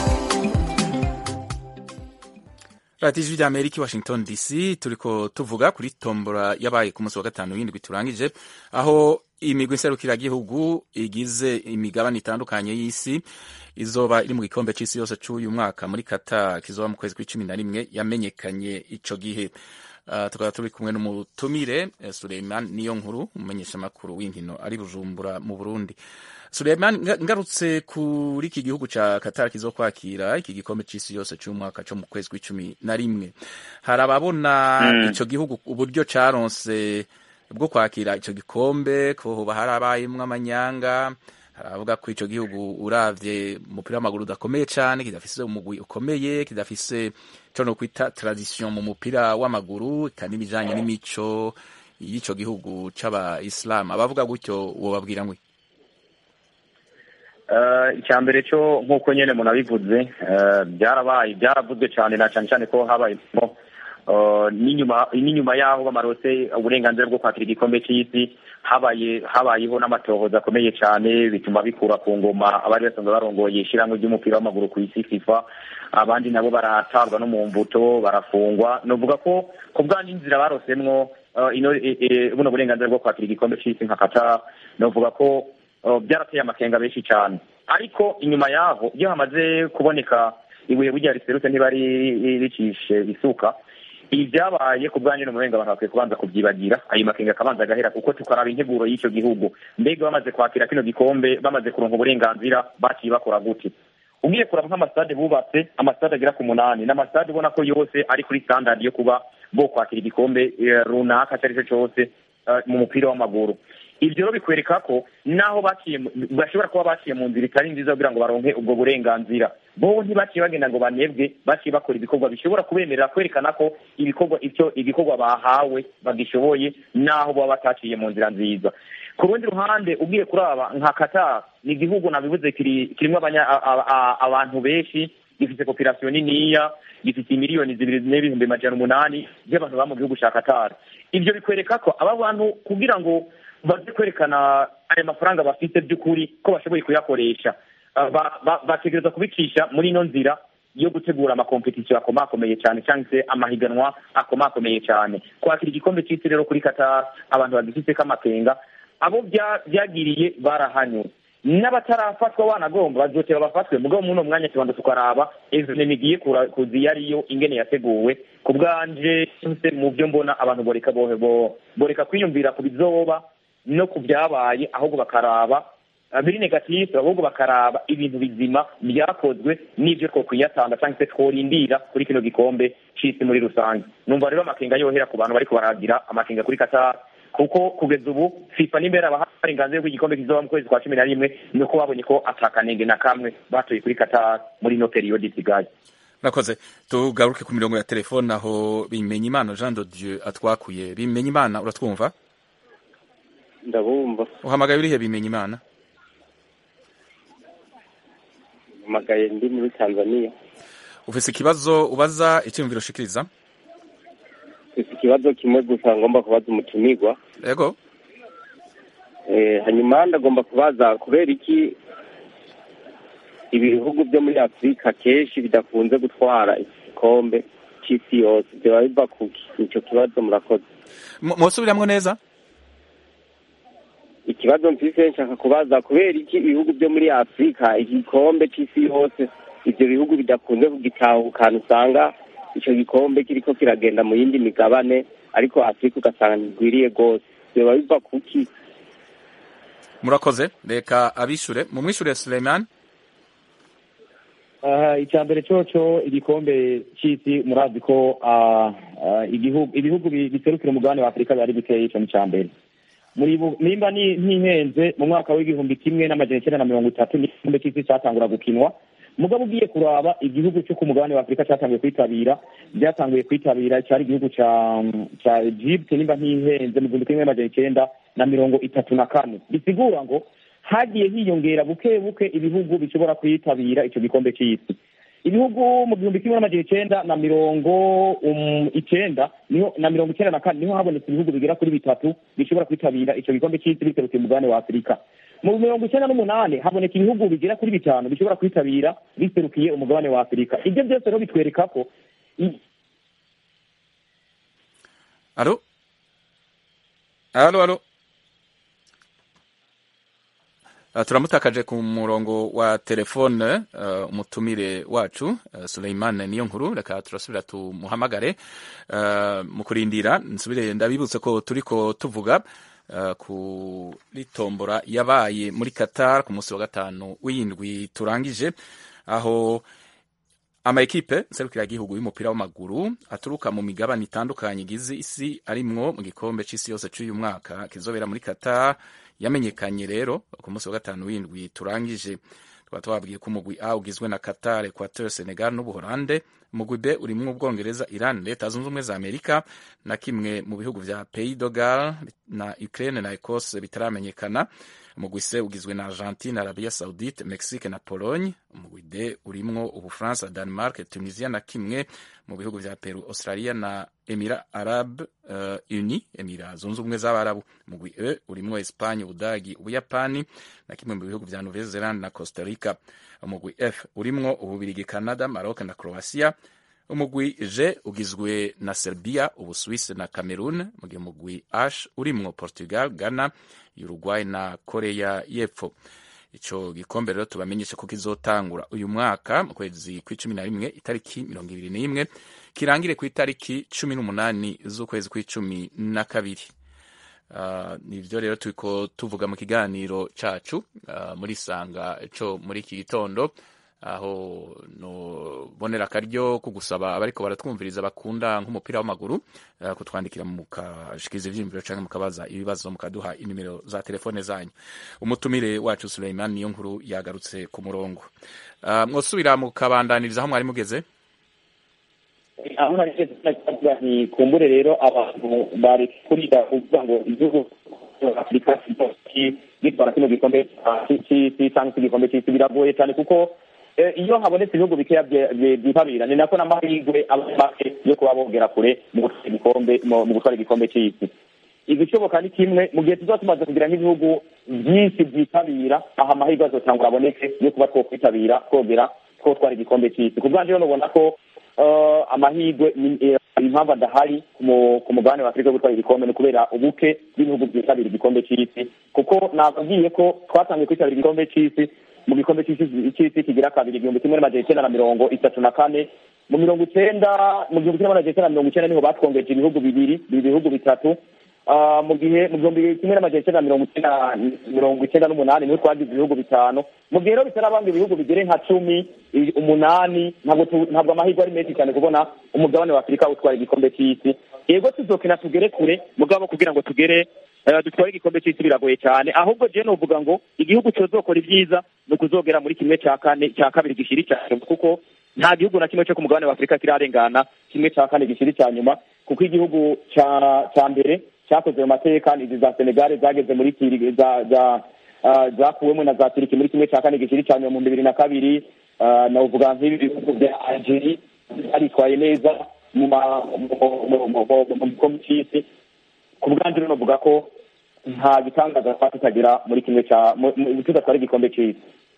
radiyo ijwi rya amerika i washington dc turiko tuvuga kuri tombora yabaye ku munsi wa gatanu w'indwi turangije aho imigwi nserukiragihugu igize imigabane itandukanye y'isi izoba iri mu gikombe c'isi yose c'uyu mwaka muri kata kizoba mu kwezi kw'icumi na rimwe yamenyekanye ico gihe Uh, tukaba turi kumwe n'umutumire eh, Suleiman niyo nkuru umumenyeshamakuru w'inkino ari Bujumbura mu Burundi Suleiman nga- ngarutse kuri iki gihugu ca Qatar kizokwakira iki gikombe c'isi yose c'umwaka co mu kwezi kw'icumi na rimwe hari ababona Mm. ico gihugu uburyo caronse bwo kwakira ico gikombe ko hoba harabayemwo amanyanga haravuga ko ico gihugu uravye umupira w'amaguru udakomeye cane kidafise umugwi ukomeye kidafise co no kwita tradition mu mupira w'amaguru kandi n'ibijanye n'imico y'ico gihugu c'abayisilamu abavuga gutyo wobabwira ngwi Eh, icya mbere cyo nk'uko nyine munabivuze eh, byarabaye byaravuzwe cyane na cyane cyane ko habayemo eh, n'inyuma n'inyuma y'aho bamarose uburenganzira bwo kwakira igikombe cy'isi habaye habayeho n'amatohoza akomeye cyane bituma bikura ku ngoma abari basanzwe barongoye ishyirahamwe ry'umupira w'amaguru ku isi fifa abandi nabo baratabwa no mu mbuto barafungwa novuga ko ku bwanyu inzira barosemwo eh, ino eh, eh, buno burenganzira bwo kwakira igikombe cy'isi nka Qatar novuga ko Uh, byarateye amakenga benshi cyane ariko inyuma yaho iyo hamaze kuboneka ibuye burya riserutse ntibari ricishe isuka ibi byabaye ku bwanyu n'umurenga abantu bakwiye kubanza kubyibagira ayo makenga akabanza agahera kuko tukaraba integuro y'icyo gihugu mbega bamaze kwakira kino gikombe bamaze kuronka uburenganzira baciye bakora gute ugiye kuraba nk'amasitade bubatse amasitade agera ku munani ni amasitade ubona ko yose ari kuri standard yo kuba bo kwakira igikombe eh, runaka icyo ari cyo cyose eh, mu mupira w'amaguru ibyo rero bikwereka ko naho baciye mu- bashobora kuba baciye mu nzira itari nziza kugira ngo baronke ubwo burenganzira bo ntibaciye bagenda ngo banebwe baciye bakora ibikorwa bishobora kubemerera kwerekana ko ibikorwa icyo igikorwa bahawe bagishoboye naho baba bataciye mu nzira nziza ku rundi ruhande ugiye kuraba nka Qatar ni igihugu nabivuze kiri kirimo abanya- a- a- a- abantu benshi gifite population niniya gifite miliyoni zibiri n'ibihumbi majana umunani by'abantu baba mu gihugu cya Qatar ibyo bikwereka ko aba bantu kugira ngo baze kwerekana aya mafaranga bafite by'ukuri ko bashoboye kuyakoresha Ah, ba- ba- bategereza kubicisha muri ino nzira yo gutegura amakompetisiyo akomakomeye cyane cyangwa se amahiganwa akomakomeye cyane kwakira igikombe cy'isi rero kuri Qatar abantu bagifiteko amakenga abo bya- byagiriye barahanywe n'abatarafatwa wanagomba bazotera bafatwe mugabo muri uno mwanya tubanza tukaraba evenema igiye kura- kuza iyo ariyo ingene yateguwe ku bwanje se mu byo mbona abantu boreka bohe bo- boreka kwiyumvira ku bizoba no ku byabaye ahubwo bakaraba ah, biri negatifu ahubwo bakaraba ibintu bizima byakozwe n'ibyo twokwiyatanga cyangwa se tworindira kuri kino gikombe c'isi muri rusange numva rero amakenga yohera ku bantu bariko baragira amakenga kuri Qatar kuko kugeza ubu fifa n'imbere abaha uburenganzira bw'igikombe kizoba mu kwezi kwa cumi na rimwe ni uko babonye ko atakanenge na kamwe batoye kuri Qatar muri ino periyodi isigaye Murakoze tugaruke ku mirongo ya telefone aho Bimenyimana Jean de Dieu atwakuye Bimenyimana uratwumva ndabumva uhamagaye urihe Bimenyimana mpamagaye ndi muri tanzania ufise ikibazo ubaza icyumviro ushikiriza mfite ikibazo kimwe gusa ngomba kubaza umutumirwa yego Eh, hanyuma ndagomba kubaza kubera iki ibihugu byo muri afurika kenshi bidakunze gutwara igikombe cy'isi yose byaba biva kuki icyo kibazo murakoze Mu- musubiramwo neza ikibazo mfise nshaka kubaza kubera iki ibihugu byo muri afurika igikombe cy'isi yose ibyo bihugu bidakunze kugitahukana usanga icyo gikombe kiriko kiragenda mu yindi migabane ariko afurika ugasanga ntigwiriye rwose byaba biva kuki murakoze reka abishure mumwishure Suleiman aha icya mbere coco igikombe cy'isi murazi ko ah, ah, igihugu ibihugu bi- biserukira umugabane wa afurika biba ari bikeya ico ni icya mbere muri bu- nimba ni- ntihenze mu mwaka w'igihumbi kimwe n'amajana icyenda na mirongo itatu n'igikombe cy'isi cyatangura gukinwa mugabo ugiye kuraba igihugu cyo ku mugabane wa afurika cyatanguye kwitabira byatanguye kwitabira cyari igihugu ca ca egypte nimba ntihenze mu gihumbi kimwe n'amajana icyenda na mirongo itatu na kane bisigura ngo hagiye hiyongera buke buke ibihugu bishobora kwitabira icyo gikombe cy'isi ibihugu mu gihumbi kimwe n'amajana icyenda na mirongo um, icyenda niho na mirongo icyenda na kane niho habonetse ibihugu bigera kuri bitatu bishobora kwitabira icyo gikombe cy'isi biserutse umugabane wa afurika mu mirongo icyenda n'umunani haboneka ibihugu bigera kuri bitanu bishobora kwitabira biserukiye umugabane wa afurika ibyo byose rero bitwereka ko i- Alo Alo alo Uh, turamutakaje ku murongo wa telefone uh, umutumire wacu uh, Suleiman niyo nkuru reka turasubira tumuhamagare uh, mu kurindira nsubire ndabibutse ko turiko tuvuga uh, kuri tombora yabaye muri Qatar ku munsi wa gatanu w'indwi turangije aho amaekipe serukiragihugu y'umupira w'amaguru aturuka mu migabane itandukanye igize isi arimwo mu gikombe c'isi yose c'uyu mwaka kizobera muri Qatar yamenyekanye rero ku munsi wa gatanu w'indwi turangije tukaba twabwiye ko umugwi A ugizwe na Qatar, Equateur, Senegal n'Ubuholande umugwi B urimwo Ubwongereza, Iran, Leta zunze ubumwe za Amerika na kimwe mu bihugu vya Pays de Galles na Ukraine na Ecosse bitaramenyekana umugwi C ugizwe na Argentine, Arabia Saudite, Mexique na Pologne umugwi D urimwo Ubufaransa, Denmark, Tunisia na kimwe mu bihugu vya Peru, Australia na Emira Arab uh, Uni Emira zunze ubumwe z'Abarabu umugwi E urimwo Espagne, Ubudagi, Ubuyapani na kimwe mu bihugu vya Nouvelle Zelande na Costa Rica umugwi F urimwo Ububirigi, Canada, Maroc na Croatia umugwi G ugizwe na Serbia, Ubuswisi na Cameroon mu gihe umugwi H urimwo Portugal, Ghana, Uruguay na Korea y'Epfo ico gikombe rero tubamenyesha ko kizotangura uyu mwaka mu kwezi kw'icumi na rimwe itariki mirongo ibiri n'imwe kirangire ku itariki cumi n'umunani z'ukwezi kw'icumi na kabiri uh, nivyo rero turiko tuvuga mu kiganiro cacu uh, muri sanga co muri iki gitondo aho nobonera akaryo ko gusaba abariko baratwumviriza bakunda nk'umupira w'amaguru uh, kutwandikira mukashikiza ivyiyumviro canke mukabaza ibibazo mukaduha inimero za telefone zanyu umutumire wacu Suleiman niyo nkuru yagarutse ku murongo uh, mwosubira mukabandaniriza aho mwari mugeze aho narigeze navuga nti kumbure rero abantu bari kuriga kuvuga ngo igihugu afurika gitwara kino gikombe c'isi cyangwa se igikombe c'isi biragoye cyane kuko iyo habonetse ibihugu bikeya byitabira ni nako n'amahirwe aba make yo kuba bogera kure mu gutwara igikombe mu gutwara igikombe c'isi igishoboka ni kimwe mu gihe tuzaba tumaze kugira nk'ibihugu byinshi byitabira aha amahirwe azotangura aboneke yo kuba twokwitabira twogera twotwara igikombe c'isi ku bwanjye rero nubona ko amahirwe impamvu adahari ku mugabane wa afurika yo gutwara igikombe ni ukubera ubuke bw'ibihugu byitabira igikombe c'isi kuko nakubwiye ko twatangiye kwitabira igikombe c'isi mu gikombe c'isi kigira kabiri igihumbi kimwe n'amajana icenda na mirongo itatu na kane mu mirongo icenda mu gihumbi kimwe n'amajana icenda na mirongo icenda niho batwongeje ibihugu bibiri ibihugu bitatu mu gihe mu gihumbi kimwe n'amajana icenda na mirongo icenda mirongo icenda n'umunani niho twagize ibihugu bitanu mu gihe rero bitarabanga ibihugu bigere nka cumi umunani ntabwo ntabwo amahirwe ari menshi cyane kubona umugabane wa afurika utwara igikombe c'isi yego tuzokina tugere kure mugabo kugira ngo tugere dutware igikombe c'isi biragoye cyane ahubwo je novuga ngo igihugu cozokora ibyiza ni ukuzogera muri kimwe cya kane cya kabiri gishiri cyane kuko nta gihugu na kimwe cyo ku mugabane wa afurika kirarengana kimwe cya kane gishiri cya nyuma kuko igihugu cya mbere cyakoze mu mateka izi za senegale zageze muri kiri za za zakuwemo na za turiki muri kimwe cya kane gishiri cya nyuma mu bibiri na kabiri navuga nk'ibi bihugu bya algeri baritwaye neza mu gikombe cy'isi ku bwanjye rero navuga ko nta gitangaza twaba tutagera muri kimwe cya tudatwara igikombe cy'isi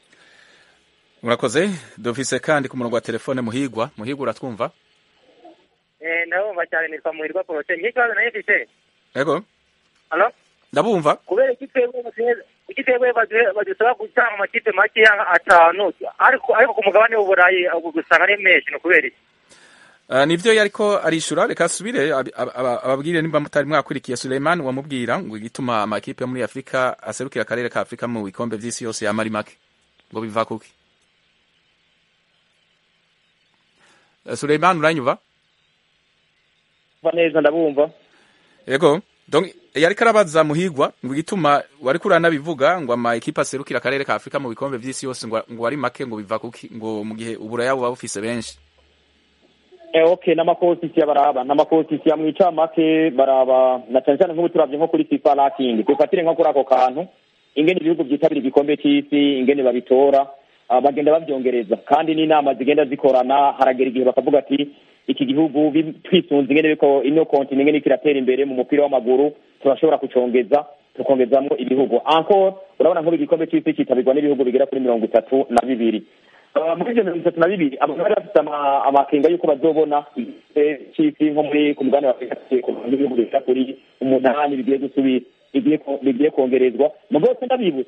murakoze dufise kandi ku murongo wa telefone muhigwa muhigwa uratwumva ndabumva cyane nitwa muhirwa porose niyo kibazo nayo mfite yego halo ndabumva kubera iki twebwe iki twebwe badusaba gutanga amakipe makeya atanu ariko ariko ku mugabane w'uburayi gusanga ari menshi ni ukubera iki nivyo yariko arishura reka asubire ababwire nimba mutari mwakurikiye Suleiman wamubwira ngo igituma amakipe yo muri Afrika aserukira akarere ka Afrika mu bikombe vy'isi yose yamari make ngo biva kuki Suleiman uranyuva neza ndabumva yego donc yariko arabaza muhigwa ngo igituma wariko uranabivuga ngo ama ekipe aserukira akarere ka Afrika mu bikombe vy'isi yose ngo ngo ari make ngo biva kuki ngo mu gihe uburaya buba bufise benshi eh okay n'amakosisi baraba n'amakosisi ya mwica make baraba na cyane cyane nk'ubu turavye nko kuri FIFA ranking dufatire nko kuri ako kantu ingene ibihugu byitabira igikombe c'isi ingene babitora uh, bagenda bavyongereza kandi n'inama zigenda zikorana haragera igihe bakavuga ati iki gihugu twisunze ingene biko ino konti ingene kiratera imbere mu mupira w'amaguru turashobora kucongeza tukongezamwo ibihugu encore urabona nk'ubu igikombe c'isi kitabirwa n'ibihugu bigera kuri mirongo itatu na bibiri muri ivyo mirongo itatu na bibiri abantu bari bafite amakenga y'uko bazobona c'isi nko muri ku mugabane wa afurika n'ibihugu bigera kuri umunani bigiye gusubira bigiye kongerezwa mu bwose ndabibutsa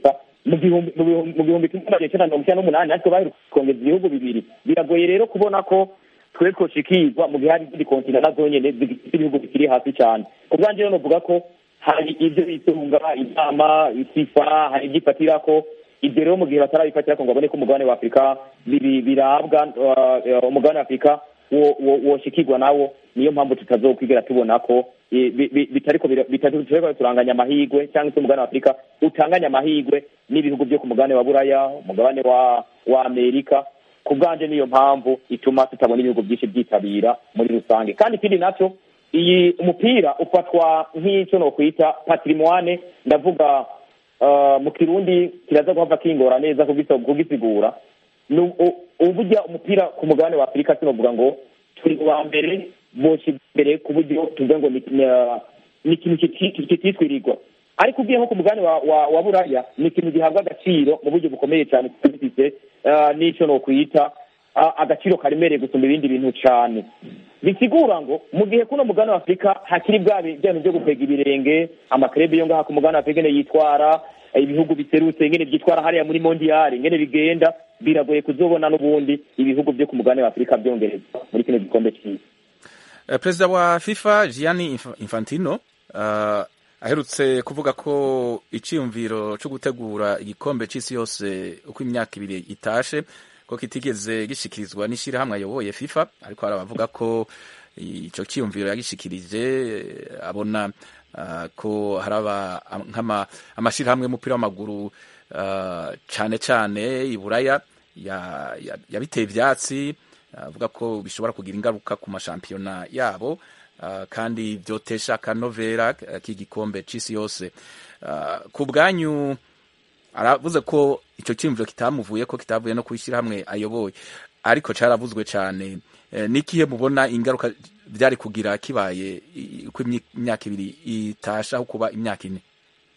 mu gihumbi mu bihumbi- mu gihumbi kimwe magana cyenda mirongo icyenda n'umunani natwe baheruka kongeza ibihugu bibiri biragoye rero kubona ko twe twoshikirwa mu gihe hari izindi kontina na zonyene zifite ibihugu bikiri hasi cyane ku bwanjye rero novuga ko hari ibyo bitunga inama fifa hari ibyo ifatirako ibyo rero mu gihe batarabifatirako ngo babone ko umugabane wa afurika biri- birabwa uh, umugabane wa afurika wo- wo- woshikirwa nawo niyo mpamvu tutazokwigera tubona ko eh, bi- bi- bitariko bira- bitariko bitariko turanganya amahigwe cyangwa se umugabane wa afurika utanganya amahigwe n'ibihugu byo ku mugabane wa buraya umugabane wa wa amerika ku bwanje niyo mpamvu ituma tutabona ibihugu byinshi byitabira muri rusange kandi ikindi nacyo iyi umupira ufatwa nk'icyo nokwita patrimoine ndavuga uh, mu kirundi kiraza guhava kingora neza kugisa- kugisigura Nu- u- uburya umupira ku mugabane wa afurika sinovuga ngo turi uwa mbere boshyize imbere ku buryo tuvuga ngo ni ni- ni ikintu kiti- kititwirirwa ariko ugiye nko ku mugabane wa, wa, wa buraya ni ikintu gihabwa agaciro mu buryo bukomeye cyane kuko gifite uh, n'icyo nokwita uh, agaciro karemereye gusumba ibindi bintu cyane bisigura ngo mu gihe kuno mugabane wa afurika hakiri bwa bi- bya bintu byo gukwega ibirenge amakrebe yo ngaha ku mugabane wa afurika ngene yitwara ibihugu biserutse ngene byitwara hariya muri mondiyari ngene bigenda biragoye kuzobona n'ubundi ibihugu byo ku mugabane wa afurika byongereza muri kino gikombe cy'isi Eh, perezida wa fifa gianni Inf- infantino uh, aherutse kuvuga ko icyiyumviro cyo gutegura igikombe cy'isi yose uko imyaka ibiri itashe ko kitigeze gishikirizwa n'ishyirahamwe ayoboye fifa ariko hari abavuga ko icyo cyiyumviro yagishikirije eh, abona uh, ko hari aba- nk'ama- amashyirahamwe y'umupira w'amaguru uh, cyane cyane i buraya ya- ya- yabiteye ibyatsi avuga ko bishobora kugira ingaruka ku mashampiyona yabo uh, kandi byotesha akanovera uh, k'igikombe c'isi yose uh, ku bwanyu aravuze ko icyo cyiyumviro kitamuvuye ko kitavuye no kwishyirahamwe ayoboye ariko caravuzwe cyane eh, nikihe mubona ingaruka byari kugira kibaye i- uko imyi- imyaka ibiri itasha aho kuba imyaka ine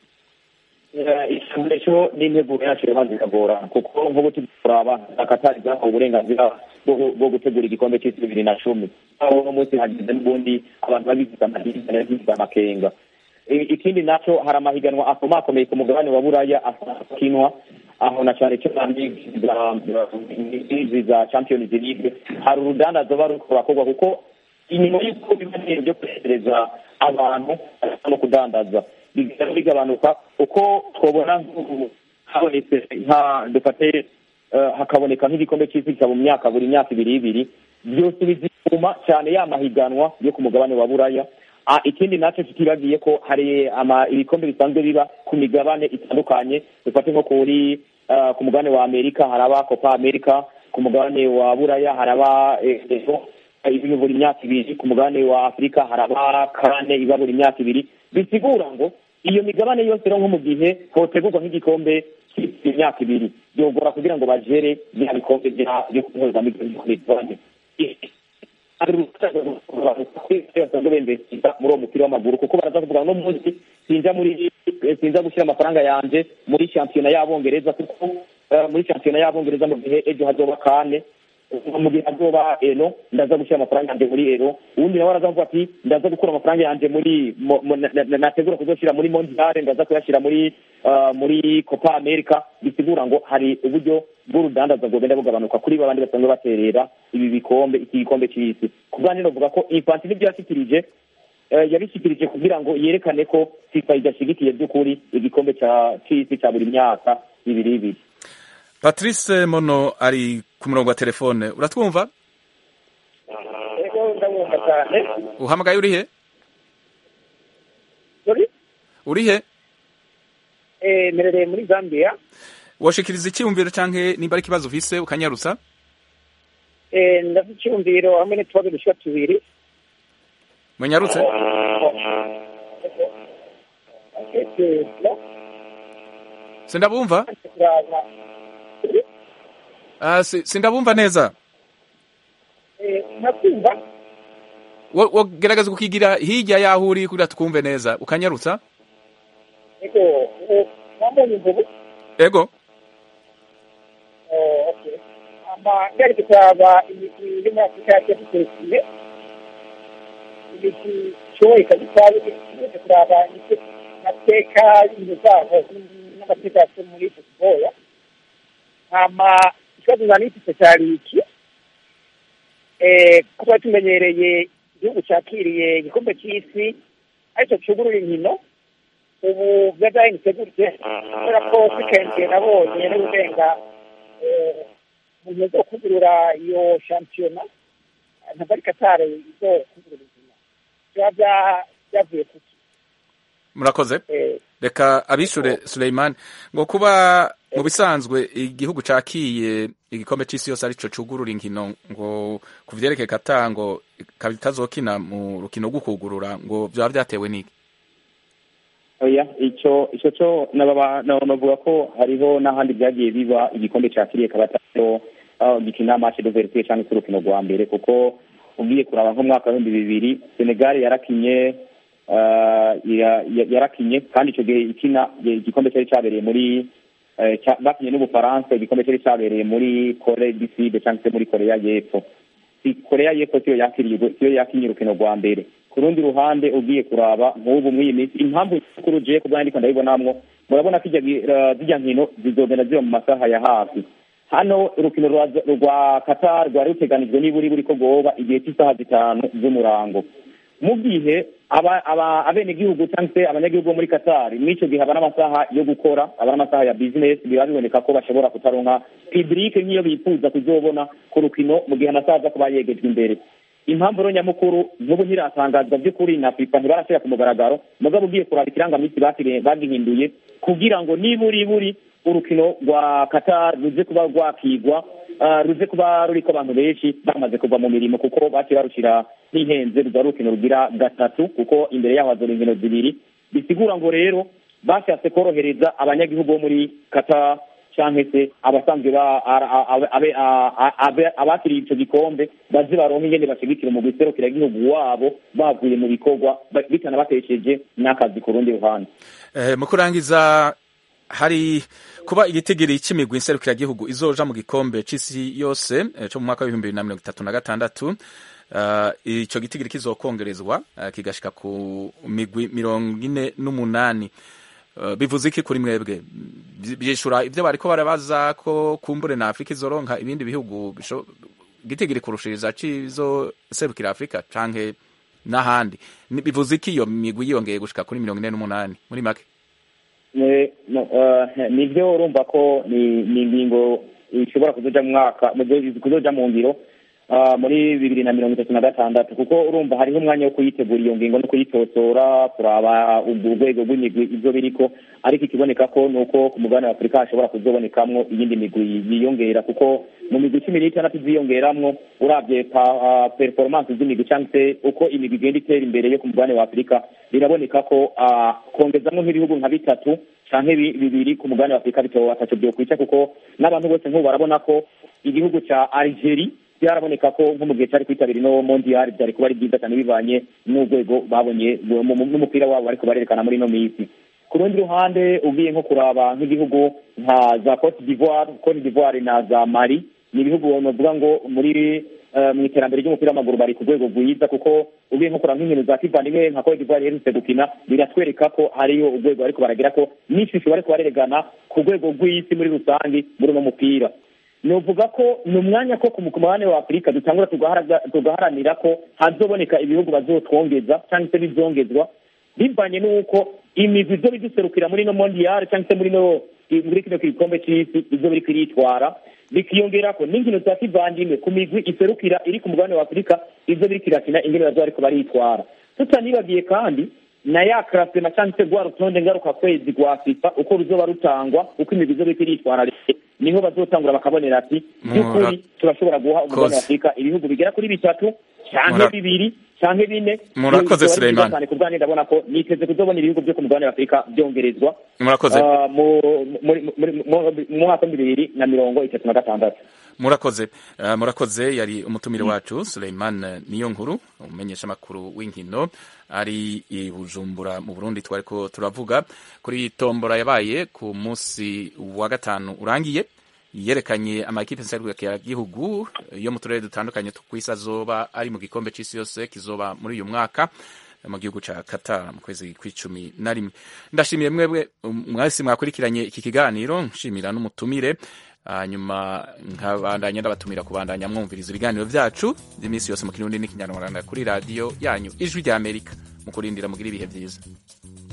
icyambere cyo n'integuro yacu irabanza ikagora kuko nk'ubu turi kuraba akatari bwahawe uburenganzira bwo- bwo gutegura igikombe cy'isi bibiri na cumi aho uno munsi hagize n'ubundi abantu babigize amadirishya babigize amakenga I- ikindi nacyo hari amahiganwa akomakomeye ku mugabane wa buraya akinwa aho na cyane cyane za- izi za champions league hari urudandazo ruba ruriko rurakorwa kuko inyuma y'uko biba ibintu byo kwegereza abantu no kudandaza bigenda bigabanuka uko twabona nk'ubu habonetse nka dufate eh, hakaboneka nk'igikombe cy'isi kikaba mu myaka buri myaka ibiri ibiri byose bizituma cyane ya mahiganwa yo ku mugabane wa buraya Ah, ikindi nacyo tutibagiye ko hari ama ibikombe bisanzwe biba ku migabane itandukanye dufate nko kuri ah, ku mugabane wa amerika haraba copa america ku mugabane wa buraya haraba eh, eh, iba buri myaka ibiri ku mugabane wa afurika haraba kane iba buri myaka ibiri bisigura ngo iyo migabane yose rero nko mu gihe hotegurwa nk'igikombe cy'imyaka ibiri byogora kugira ngo bagere bya bikombe bya- byo kuhuza migabane hari basanzwe bemvesita muri uwo mupira w'amaguru kuko baraza kuvuga no munsi sinja muri sinza gushyira amafaranga yanje muri shampiyona y'abongereza kuko eh, muri shampiyona y'abongereza mu gihe ejo hazoba kane mu gihe hazoba eno ndaza gushyira amafaranga yanje muri ero uwundi nawe araza kuvuga ati ndaza gukura amafaranga yanje muri mo- mo- na- na- nategura kuzoshyira muri mondiale ndaza kuyashyira muri ah, muri copa america bisigura ngo hari uburyo bw'urudandaza bwogenda bugabanuka kuri babandi basanzwe baterera ibi bikombe iki gikombe cy'isi ku bwanjye novuga ko infantino ibyo yashyikirije eh, yabishyikirije kugira ngo yerekane ko fifa idashyigikiye by'ukuri igikombe cya cy'isi cya buri myaka ibiri ibiri patrice mono ari ku murongo wa telefone uratwumva ego ndabumva cyane uhamagaye urihe Sorry? urihe Eh, merereye muri zambia washikiriza icyiyumviro canke nimba ari ikibazo ufise ukanyarutsa Eh, ndafite icyumviro hamwe n'utubazo dushika tubiri munyarutse Eh, no, sindabumva turaba. Ah, si- sindabumva neza Eh, nakumva Wo- wogerageza kukigira hirya yaho uri kugira twumve neza ukanyarutsa ego eh, wambonye imvubu ego Eh, okay. ama ngari kuraba imigwi iri muri afurika yateguye imigwi ishoboye kabisa imaze kuraba amateka y'ibintu zabo amateka yase muri football hama ikibazo nari mfite cyari iki eh, ko twari tumenyereye igihugu cyakiriye igikombe cy'isi aricyo cyugurura inkino ubu byagahindutse gutya kubera ko wikendi nabonye n'uburenga mu gihe zo kugurura iyo shampiyona ntabwo ari katare izo kugurura inkino biba bya- byavuye ku murakoze reka abishure Suleiman ngo kuba mu bisanzwe igihugu cakiye igikombe c'isi yose arico cugurura inkino ngo ku vyerekeye Qatar ngo ikaba itazokina mu rukino rwo kugurura ngo vyaba vyatewe n'iki oya icyo icyo cyo nababa navuga ko hariho n'ahandi byagiye biba igikombe cyakiriye kabataro aho gikina match de verite cyangwa se urukino rwa mbere kuko ugiye kuraba nk'umwaka w'ibihumbi bibiri Senegal yarakinye ah, ya- ya- yarakinye kandi icyo gihe ikina igikombe cyari cyabereye muri eh, cya- bakinye n'ubufaransa igikombe cyari cyabereye muri Corée du Sud cyangwa se muri Korea y'Epfo si korea y'epfo siyo yakiriye siyo yakinye urukino rwa mbere ku rundi ruhande ugiye kuraba nk'ubu muri iyi minsi impamvu nyakuri ugiye ku bwandika ndabibonamwo murabona ko ijya zijya nkino zizogenda ziba mu masaha ya hafi hano urukino rwa rwa qatar rwari ruteganijwe niburi buri ko rwoba igihe cy'isaha zitanu z'umurango mu gihe aba- aba- abenegihugu cyangwa se abanyagihugu bo muri qatar muri icyo gihe haba n'amasaha yo gukora aba n'amasaha ya business biba biboneka ko bashobora kutaronka publike nk'iyo bifuza kuzobona ku rukino mu gihe amasaha aza kuba yegejwe imbere impamvu rero nyamukuru n'ubu ntiratangazwa by'ukuri na fifa ntibarashyira ku mugaragaro mugabo ugiye kuraba ikirangaminsi bakire- bagihinduye kugira ngo niburi buri urukino rwa qatar ruze kuba rwakigwa ah, ruze kuba ruriko abantu benshi bamaze kuva mu mirimo kuko baciye barushira ntihenze ruza ari urukino rugira gatatu kuko imbere yaho hazora inkino zibiri bisigura ngo rero bashatse korohereza abanyagihugu bo muri qatar canke se abasanzwe ba- ara- a- abe- abe- a- a- abe- abakiriye ico gikombe baze baronke ingene bashigikira mu guserukira igihugu wabo bavuye mu bikorwa ba- bitanabatesheje n'akazi ku rundi ruhande Eh, mu kurangiza hari kuba igitigiri c'imigwi nserukiragihugu izoja mu gikombe c'isi yose eh, co mu mwaka w'ibihumbi bibiri na mirongo itatu na gatandatu uh, ico gitigiri kizokongerezwa uh, kigashika ku migwi mirongo ine n'umunani uh, bivuze iki kuri mwebwe Bi- byishura ivyo bariko barabaza ko kumbure na afurika izoronka ibindi bihugu bisho- gitigiri kurushiriza cizo serukira afurika canke n'ahandi Ni- bivuze iki iyo migwi yiyongeye gushika kuri mirongo ine n'umunani muri make Eh, no, eh, nivyo urumva ko ni ni ingingo ishobora kuzoja mu mwaka mu- kuzoja mu ngiro ah, muri bibiri na mirongo itatu na gatandatu kuko urumva hariho umwanya wo kuyitegura iyo ngingo no kuyitosora kuraba ubwo urwego rw'imigwi ivyo biriko ariko ikiboneka ko ni uko ku mugabane wa afurika hashobora kuzobonekamwo iyindi migwi yiyongera kuko mu migwi cumi n'itandatu ziyongeramwo urabye pa- ah, performance z'imigwi cyangwa se uko imigwi igenda itera imbere yo ku mugabane wa afurika biraboneka ko ah, kongezamwo nk'ibihugu nka bitatu canke bi- bibiri ku mugabane wa afurika bitoba ataco vyokwica kuko n'abantu bose nk'ubu barabona ko igihugu ca algerie byaraboneka ko nko mu gihe cyari kwitabira ino mondial byari kuba ari byiza cyane bivanye n'urwego babonye mu- mu- n'umupira wabo bariko barerekana muri ino minsi ku rundi ruhande ugiye nko kuraba nk'igihugu nka za cote d'ivoire cote d'ivoire na za mali ni ibihugu novuga ngo muri eh, mu iterambere ry'umupira w'amaguru bari ku rwego rwiza kuko ugiye nko kuraba nk'inkino za kivandimwe nka cote d'ivoire iherutse gukina biratwereka ko hariyo urwego bariko baragira ko n'ishusho bariko barerekana ku rwego rw'isi muri rusange muri uno mupira novuga ko ni umwanya ko ku mugabane wa afurika dutangura tugahara- tugaharanira ko hazoboneka ibihugu bazotwongeza cyangwa se bizongezwa bivanye n'uko imigwi izo biduserukira muri ino mondiyari cyangwa se muri no muri kino gikombe c'isi izo biriko iritwara bikiyongera ko n'inkino za kivandimwe ku migwi iserukira iri ku mugabane wa afurika izo biriko irakina ingene bazoba bariko baritwara tutanibagiye kandi na ya karasema cyangwa se rwa rutonde ngaruka kwezi rwa fifa uko ruzoba rutangwa uko imigwi izo biriko iritwara niho bazotangura bakabonera ati by'ukuri turashobora guha umugabane wa afurika ibihugu bigera kuri bitatu canke Mura- bibiri canke bine Murakoze, Bizoba ari Suleiman. byiza cyane ku bwanjye ndabona ko niteze kuzobona ibihugu byo ku mugabane wa afurika byongerezwa Murakoze. Ah, mu muri- muri- mu- mu mwaka wa bibiri na mirongo itatu na gatandatu murakoze uh, murakoze yari umutumire wacu Suleiman niyo nkuru umumenyesha makuru w'inkino ari i Bujumbura mu Burundi twariko turavuga kuri tombora yabaye ku munsi wa gatanu urangiye yerekanye amakipe nserukira gihugu yo mu turere dutandukanye tw'isi azoba ari mu gikombe c'isi yose kizoba muri uyu mwaka mu gihugu ca Qatar mu kwezi kw'icumi na rimwe ndashimiye mwebwe mwese mwakurikiranye iki kiganiro nshimira n'umutumire hanyuma nkabandanya ndabatumira kubandanya mwumviriza ibiganiro vyacu by'iminsi yose mu kirundi n'ikinyarwanda kuri radiyo yanyu ijwi rya amerika mu kurindira mugira ibihe vyiza